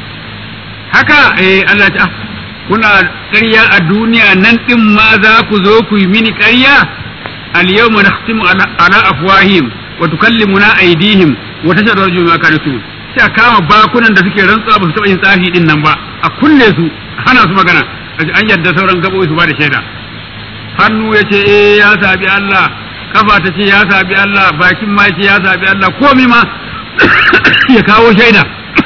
haka eh Allah ta kuna ƙarya a duniya nan din ma za ku zo ku yi mini ƙarya al yawma nakhtimu ala afwahim wa tukallimuna aydihim wa tashhadu arjuluhum ma kanu sai a kama bakunan da suke rantsuwa ba su taɓa yin tsafi din nan ba a kulle su hana su magana an yadda sauran gaɓoɓi su ba da shaida hannu ya ce eh ya sabi Allah kafa ta ce ya sabi Allah bakin ma ce ya sabi Allah komi ma ya kawo shaida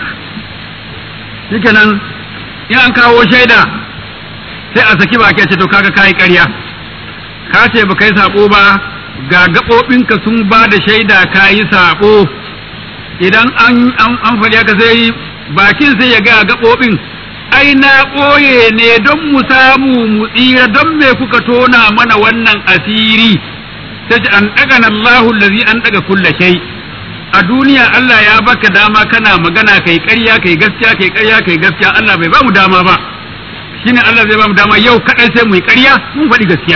shikenan in an kawo shaida sai a saki baki a ce to kaga kayi ƙarya ka ce ba kai sabo ba ga gaɓoɓinka sun ba da shaida kayi sabo idan an an faɗi haka sai bakin sai ya ga gaɓoɓin ai na ɓoye ne don mu samu mu tsira don me kuka tona mana wannan asiri ta ce an ɗaga na Allahu lazi an ɗaga kulla shai a duniya Allah ya baka dama kana magana kai ƙarya kai gaskiya kai ƙarya kai gaskiya Allah bai ba mu dama ba shine Allah zai ba mu dama yau kaɗai sai mu yi ƙarya mun faɗi gaskiya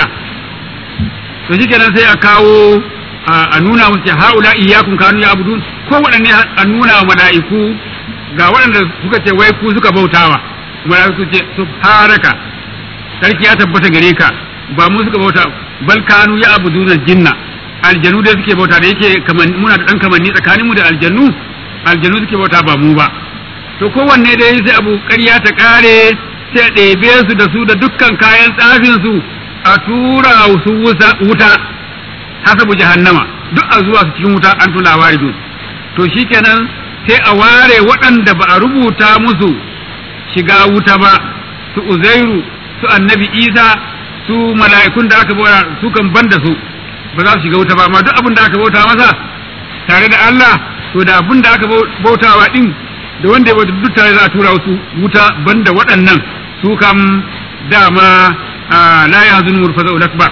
to shikenan sai a kawo a nuna musu haula iyyakum kanu ya abudun ko waɗanne a nuna wa mala'iku ga waɗanda suka ce wai ku suka bautawa mala'iku ce subhanaka sarki ya tabbata gare ka ba mu suka bauta bal kanu ya abuduna jinna aljanu da suke bauta da yake muna da dan kamanni tsakanin mu da aljannu aljanu suke bauta ba mu ba to kowanne dai sai abu ƙarya ta ƙare sai a ɗebe su da su da dukkan kayan tsafin su a tura su wuta hasabu jahannama duk a zuwa su cikin wuta an tula waridun to shikenan sai a ware waɗanda ba a rubuta musu shiga wuta ba su uzairu su annabi isa su mala'ikun da aka bauta su kan banda su ba za su shiga wuta ba amma duk abin da aka bauta masa tare da Allah to da abin da aka bautawa din da wanda ya bauta duk tare za a tura su wuta banda waɗannan su kam dama la yahzunu murfaza'ul akbar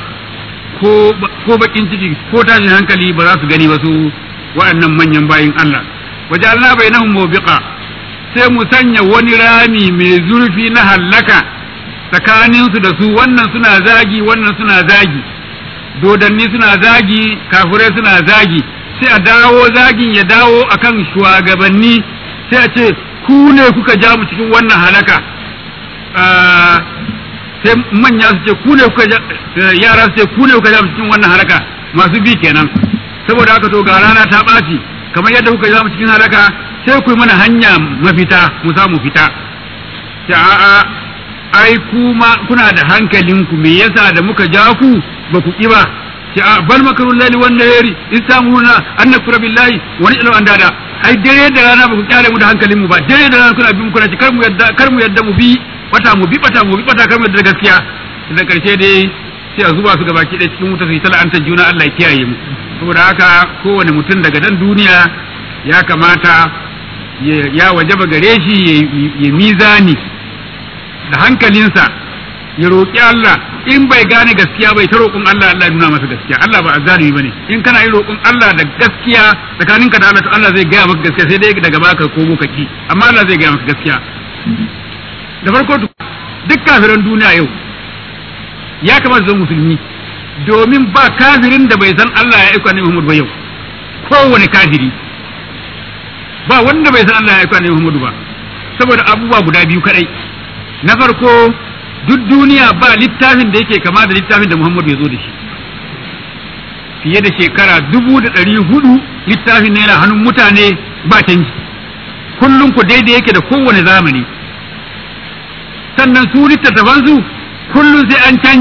ko bakin ciki ko tashin hankali ba za su gani ba su waɗannan manyan bayin Allah waje Allah bai nahun mobiƙa sai mu sanya wani rami mai zurfi na hallaka tsakaninsu da su wannan suna zagi wannan suna zagi dodanni suna zagi kafirai suna zagi sai a dawo zagin ya dawo akan shugabanni sai a ce ku ne kuka ja mu cikin wannan halaka sai manya su ce ku ne kuka yara su ce ku ne kuka ja cikin wannan haraka masu bi kenan saboda haka to ga rana ta ɓaci kamar yadda kuka ja cikin haraka sai ku yi mana hanya mafita mu samu fita ta a'a ai kuma kuna da hankalinku me yasa da muka ja ku ba ku ki ba ta a bal makarun lali wan nahari istamuna an nakfura billahi wa na'lamu an dada ai dare da rana ba ku kyale mu da hankalin mu ba dare da rana kuna bi mu kuna ci kar mu yadda kar mu yadda mu bi bata mu bi bata mu bi bata kar mu yadda gaskiya da karshe dai sai a zuba su gaba ki da cikin wuta su yi tala'antar juna Allah ya kiyaye mu saboda haka kowane mutum daga dan duniya ya kamata ya wajaba gare shi ya mizani da hankalinsa ya roƙi Allah in bai gane gaskiya bai ta roƙon Allah Allah ya nuna masa gaskiya Allah ba azzalimi bane in kana yi roƙon Allah da gaskiya tsakaninka da Allah to Allah zai gaya maka gaskiya sai dai daga baka ko ka ki amma Allah zai gaya maka gaskiya da farko duk kafiran duniya yau ya kamata zan musulmi domin ba kafirin da bai san Allah ya aika annabi Muhammad ba yau kowane kafiri ba wanda bai san Allah ya aika annabi Muhammad ba saboda abubuwa guda biyu kadai na farko duk duniya ba littafin da yake kama da littafin da Muhammadu ya zo da shi fiye da shekara dubu da ɗari hudu littafin ne yana hannun mutane ba canji kullum ku daidai yake da kowane zamani sannan su littattafansu kullum sai an canja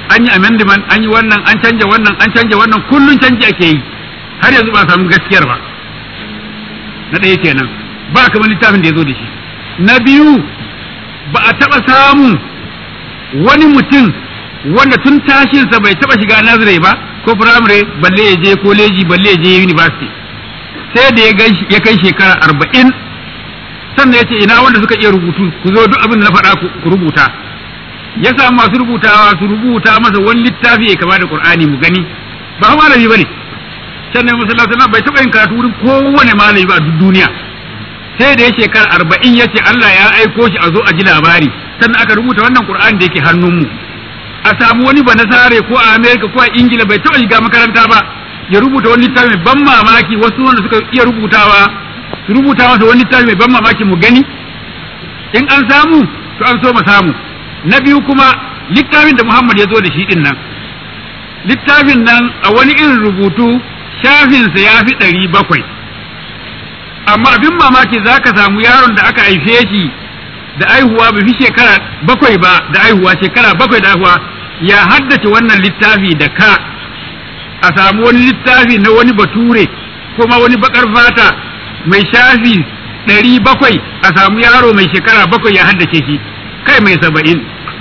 an yi amendment an yi wannan an canja wannan an canja wannan kullun canji ake yi har yanzu ba a samu gaskiyar ba na ɗaya kenan ba kamar littafin da ya zo da shi na biyu ba a taɓa samun wani mutum wanda tun tashinsa bai taɓa shiga nazare ba ko firamare balle ya je koleji balle ya je university sai da ya kai shekara arba'in sannan ya ce ina wanda suka iya rubutu ku zo duk abin da na faɗa ku rubuta ya samu masu rubutawa su rubuta masa wani littafi ya kama da qur'ani mu gani ba malami bane can ne masallaci bai taɓa yin karatu wurin kowane malami ba a duk duniya sai da ya shekara arba'in ya ce Allah ya aiko shi a zo a ji labari sannan aka rubuta wannan qur'ani da yake hannunmu a samu wani ba nasare ko a amerika ko a ingila bai taɓa shiga makaranta ba ya rubuta wani littafi mai ban mamaki wasu wanda suka iya rubutawa su rubuta masa wani littafi mai ban mamaki mu gani in an samu to an so mu samu na biyu kuma littafin da Muhammad ya zo da shi din nan littafin nan a wani irin rubutu shafinsa ya fi ɗari bakwai amma abin mamaki za ka samu yaron da aka haife shi da aihuwa bai fi shekara bakwai ba da aihuwa shekara bakwai da aihuwa ya haddace wannan littafi da ka a samu wani littafi na wani bature kuma wani bakar fata mai shafi ɗari bakwai a samu yaro mai shekara bakwai ya haddace shi kai mai saba'in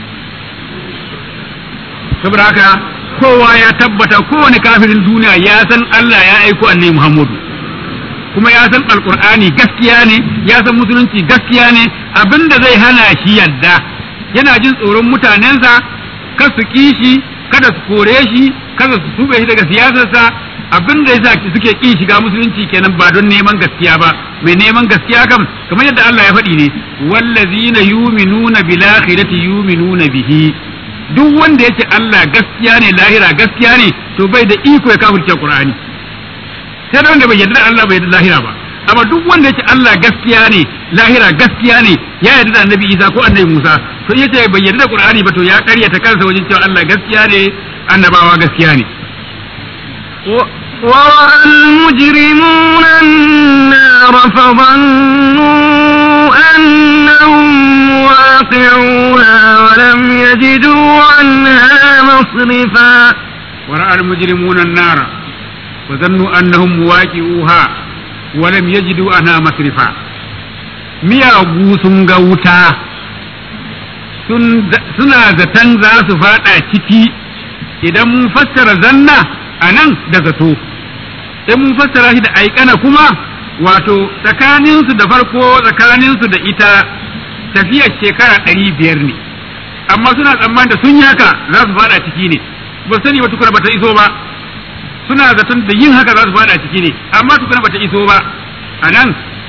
saboda haka kowa ya tabbata kowane kafirin duniya ya san Allah ya aiko annabi Muhammadu kuma ya san alkur'ani gaskiya ne ya san musulunci gaskiya ne abinda zai hana shi yadda yana jin tsoron mutanensa kar su kishi kada su kore shi kada su tube shi daga siyasarsa abin da yasa suke ƙi shiga musulunci kenan ba don neman gaskiya ba mai neman gaskiya kam kamar yadda Allah ya faɗi ne wallazina yuminuna bil akhirati yuminuna bihi duk wanda yake Allah gaskiya ne lahira gaskiya ne to bai da iko ya kafirce Qur'ani sai da wanda bai yarda da Allah bai yarda lahira ba amma duk wanda yake Allah gaskiya ne lahira gaskiya ne ya yarda da Annabi Isa ko Annabi Musa to yace bai yarda da Qur'ani ba to ya karyata kansa wajen cewa Allah gaskiya ne annabawa gaskiya ne ورأى المجرمون النار فظنوا أنهم واقعوها ولم يجدوا عنها مصرفا ورأى المجرمون النار وظنوا أنهم مواقعوها ولم يجدوا عنها مصرفا miyagu sun ga wuta suna zaton za su fada ciki idan mun fassara zanna a nan da zato in mun fassara shi da aikana kuma wato tsakaninsu da farko tsakaninsu da ita tafiyar shekara ɗari biyar ne amma suna tsammanin da sun yi haka za su fada ciki ne ba sani ba tukuna bata iso ba suna zaton da yin haka za su fada ciki ne amma tukuna bata iso ba a nan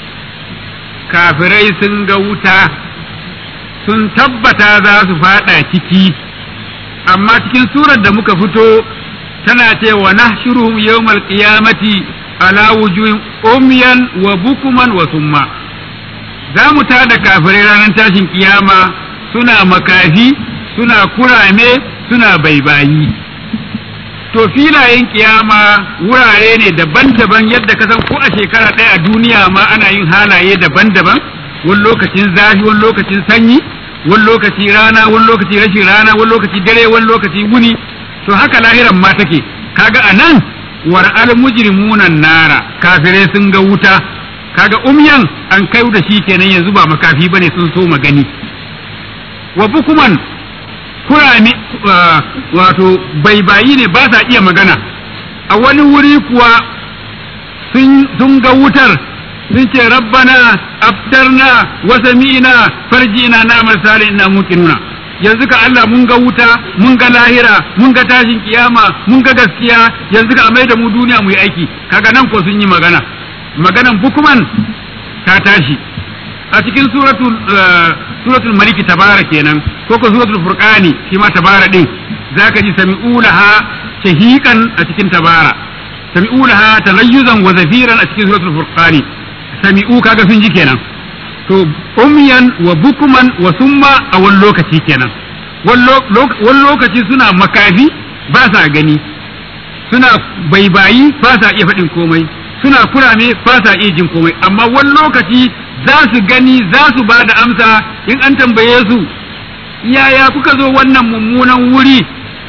kafirai sun ga wuta sun tabbata za su fada ciki amma cikin surar da muka fito tana ce wa nahshuruhum yawmal qiyamati ala wujuhin umyan wa bukuman wa summa za mu tada kafirai ranar tashin kiyama suna makafi suna kurame suna baibayi to filayen kiyama wurare ne daban-daban yadda ka san ko a shekara ɗaya a duniya ma ana yin halaye daban-daban wani lokacin zafi wani lokacin sanyi wani lokaci rana wani lokaci rashin rana wani lokaci dare wani lokaci wuni to haka lahiran ma take kaga anan war al mujrimunan nara kafirai sun ga wuta kaga umyan an kai da shi kenan yanzu ba makafi bane sun so magani wa bukuman kurame wato baibayi ne ba sa iya magana a wani wuri kuwa sun ga wutar sun ce rabbana aftarna wa sami'na farji'na na amal salih inna muqinuna yanzu ka Allah mun ga wuta mun ga lahira mun ga tashin kiyama mun ga gaskiya yanzu ka amai da mu duniya mu yi aiki kaga nan ko sun yi magana maganan bukuman ta tashi a cikin suratul suratul maliki tabara kenan ko ko suratul furqani shi ma tabara din zaka ji sami'u laha shahiqan a cikin tabara sami'u laha talayyuzan wa zafiran a cikin suratul furqani sami'u kaga sun ji kenan to umyan wa bukuman wa summa a wani lokaci kenan wani lokaci suna makafi ba sa gani suna baibayi ba sa iya faɗin komai suna kurame ba sa iya jin komai amma wani lokaci za su gani za su ba da amsa in an tambaye su yaya kuka zo wannan mummunan wuri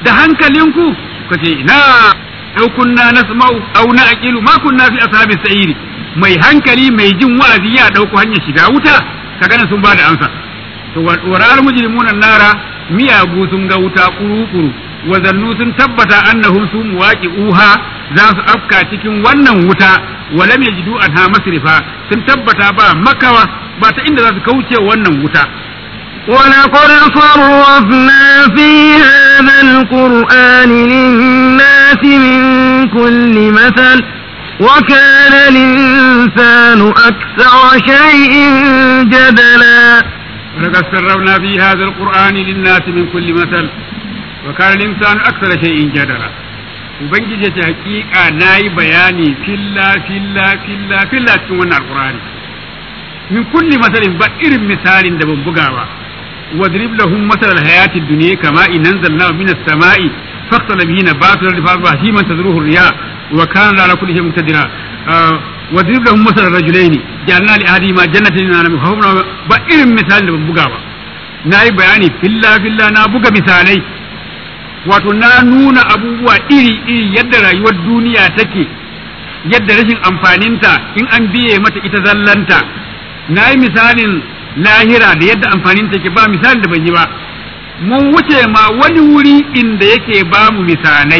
da hankalinku kace ina au kunna nasma'u au na'qilu ma kunna fi ashabi sa'iri mai hankali mai jin wa'azi ya dauko hanyar shiga wuta kaga nan sun bada amsa to waral mujrimuna nara miyagu sun ga wuta kuru-kuru wa zannu sun tabbata annahum su muwaqi'uha za su afka cikin wannan wuta wa lam yajidu anha masrifa sun tabbata ba makawa ba ta inda za su kauce wannan wuta ولقد صرفنا في هذا القرآن للناس من كل مثل وكان الإنسان أكثر شيء جدلا ولقد سربنا في هذا القرآن للناس من كل مثل وكان الإنسان أكثر شيء جدلا Ubangiji ce hakika na yi bayani filla filla filla filla cikin wannan alkurani min kulli masalin ba irin misalin da ban buga ba wadrib lahum masal alhayati dunya kama in anzalna min as-sama'i faqtala bihi nabatu al-ardi fa himan tadruhu riya wa kana ala kulli shay'in muqtadira wadrib lahum masal rajulaini ja'alna li ahadihima jannatin min anam fa ba irin misalin da ban buga ba nayi bayani filla filla na buga misalai wato na nuna abubuwa iri-iri yadda rayuwar duniya take yadda rashin amfaninta in an biye mata ita zallanta na yi misalin lahira da yadda amfaninta ke ba misalin da ban yi ba mun wuce ma wani wuri inda yake ba mu misalai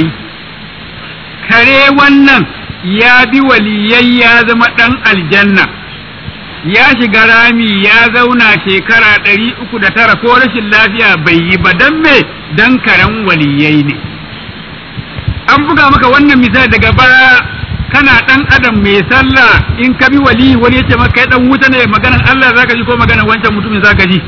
kare wannan ya bi waliyai ya zama ɗan aljanna ya shiga rami ya zauna shekara ɗari uku da tara ko rashin lafiya bai yi ba don me don karen waliyai ne an buga maka wannan misali daga baya kana ɗan adam mai sallah in ka bi wali wani yace maka kai ɗan wuta ne maganan Allah zaka ji ko maganan wancan mutumin zaka ji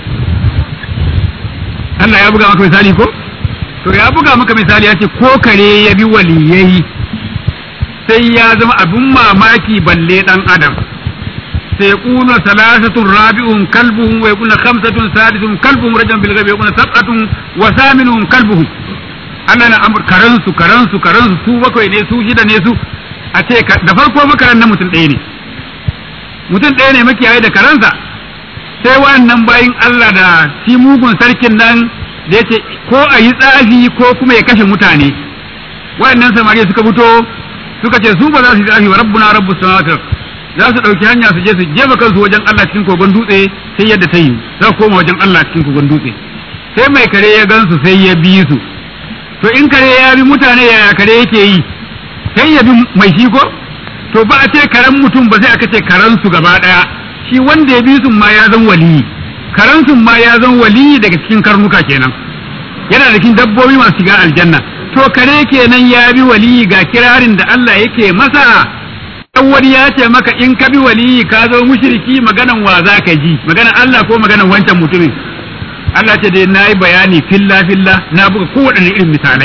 Allah ya buga maka misali ko to ya buga maka misali ya ce ko kare ya bi waliyai sai ya zama abin mamaki balle ɗan adam سيقول ثلاثة رابعهم كلبهم ويقول خمسة سادسهم كلبهم رجلا بالغيب ويقول سبعة وثامنهم كلبهم ana na amur karansu karansu karansu su bakwai ne su shida ne su a ce da farko makaran na mutum ɗaya ne mutum ɗaya ne makiyaye da karansa sai wannan bayin Allah da shi mugun sarkin nan da ya ce ko a yi tsafi ko kuma ya kashe mutane waɗannan samari suka fito suka ce su ba za su yi tsafi wa rabbuna rabbus samawati za su ɗauki hanya su je su jefa kansu wajen Allah cikin kogon dutse sai yadda ta yi za su koma wajen Allah cikin kogon dutse sai mai kare ya gansu sai ya bi su to in kare ya bi mutane yaya kare yake yi sai ya bi mai shi ko to ba a ce karen mutum ba sai aka ce karen su gaba ɗaya shi wanda ya bi su ma ya zan waliyi karen su ma ya zan waliyi daga cikin karnuka kenan yana da cikin dabbobi masu shiga aljanna to kare kenan ya bi waliyi ga kirarin da Allah yake masa wani ya ce maka in ka bi waliyi ka zo mushriki maganan wa za ka ji maganan Allah ko maganan wancan mutumin Allah ce dai na yi bayani filla filla na buga kowane irin misalai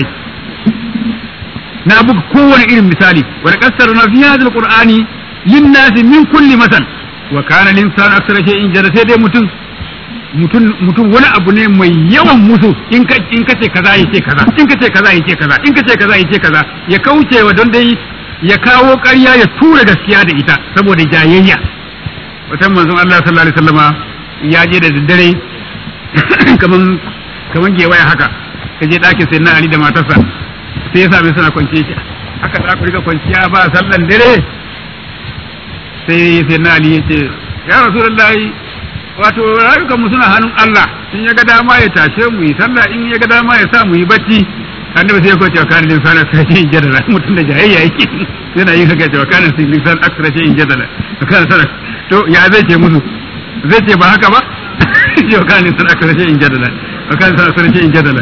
na buga kowane irin misali wa da kasar na fi hadal qur'ani lin nasi min kulli masal wa kana lin san aksara shay'in jara sai dai mutum mutum mutum wani abu ne mai yawan musu in ka in ka ce kaza yace kaza in ka ce kaza yace kaza in ka ce kaza yace kaza ya kauce wa don dai ya kawo ƙarya ya tura gaskiya da ita saboda jayayya wata manzon Allah sallallahu alaihi wasallama ya je da daddare kaman kaman gewaya haka ka je ɗakin sai na Ali da matarsa sai ya same suna kwance shi haka za ku riga kwanciya ba sallan dare sai sai na Ali ya ce ya rasulullahi wato rayukan mu suna hannun Allah in ya ga dama ya tashe mu yi sallah in ya ga dama ya sa mu yi bacci annabi sai ya kwace wa kanin lisan aksara shi in jadala mutum da jayayya yake yana yin haka cewa kanin lisan aksara shi in jadala to kana sana to ya zai ce musu zai ce ba haka ba ce wa kanin lisan aksara shi in jadala wa kanin lisan aksara shi in jadala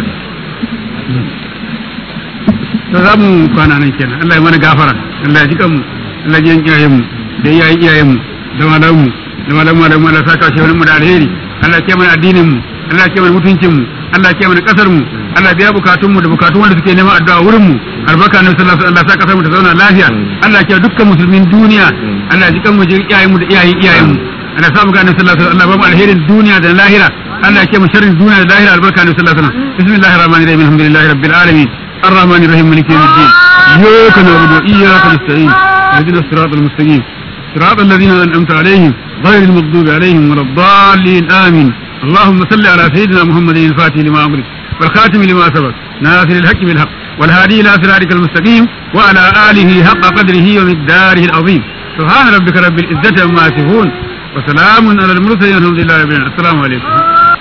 to za mu kwana nan kenan Allah ya mana gafara Allah ya ji kanmu Allah ya ji iyayen mu da iyayen iyayen mu da malamu mu da malamu malamu Allah saka shi wani mu da alheri Allah ya mana addinin mu Allah ya mana mutuncin mu Allah ya mana kasar mu Allah biya bukatun mu da bukatun wanda suke neman addu'a wurin mu albarka na sallallahu alaihi wasallam Allah sa kasar mu ta zauna lafiya Allah ya dukkan musulmin duniya Allah ya ji kan mu ji iyayen mu da iyayen iyayen mu Allah sa mu ga annabi sallallahu alaihi wasallam Allah ba mu alherin duniya da lahira Allah ya mu sharrin duniya da lahira albarka na sallallahu alaihi wasallam bismillahir rahmanir rahim alhamdulillahi rabbil alamin الرحمن الرحيم مالك يوم الدين إياك نعبد وإياك نستعين اهدنا الصراط المستقيم صراط الذين أنعمت عليهم غير المغضوب عليهم ولا الضالين آمين اللهم صل على سيدنا محمد الفاتح لما أمرك والخاتم لما سبق ناصر الحق بالحق والهادي إلى صراطك المستقيم وعلى آله حق قدره ومقداره العظيم سبحان ربك رب العزة عما يصفون وسلام على المرسلين والحمد لله رب العالمين السلام عليكم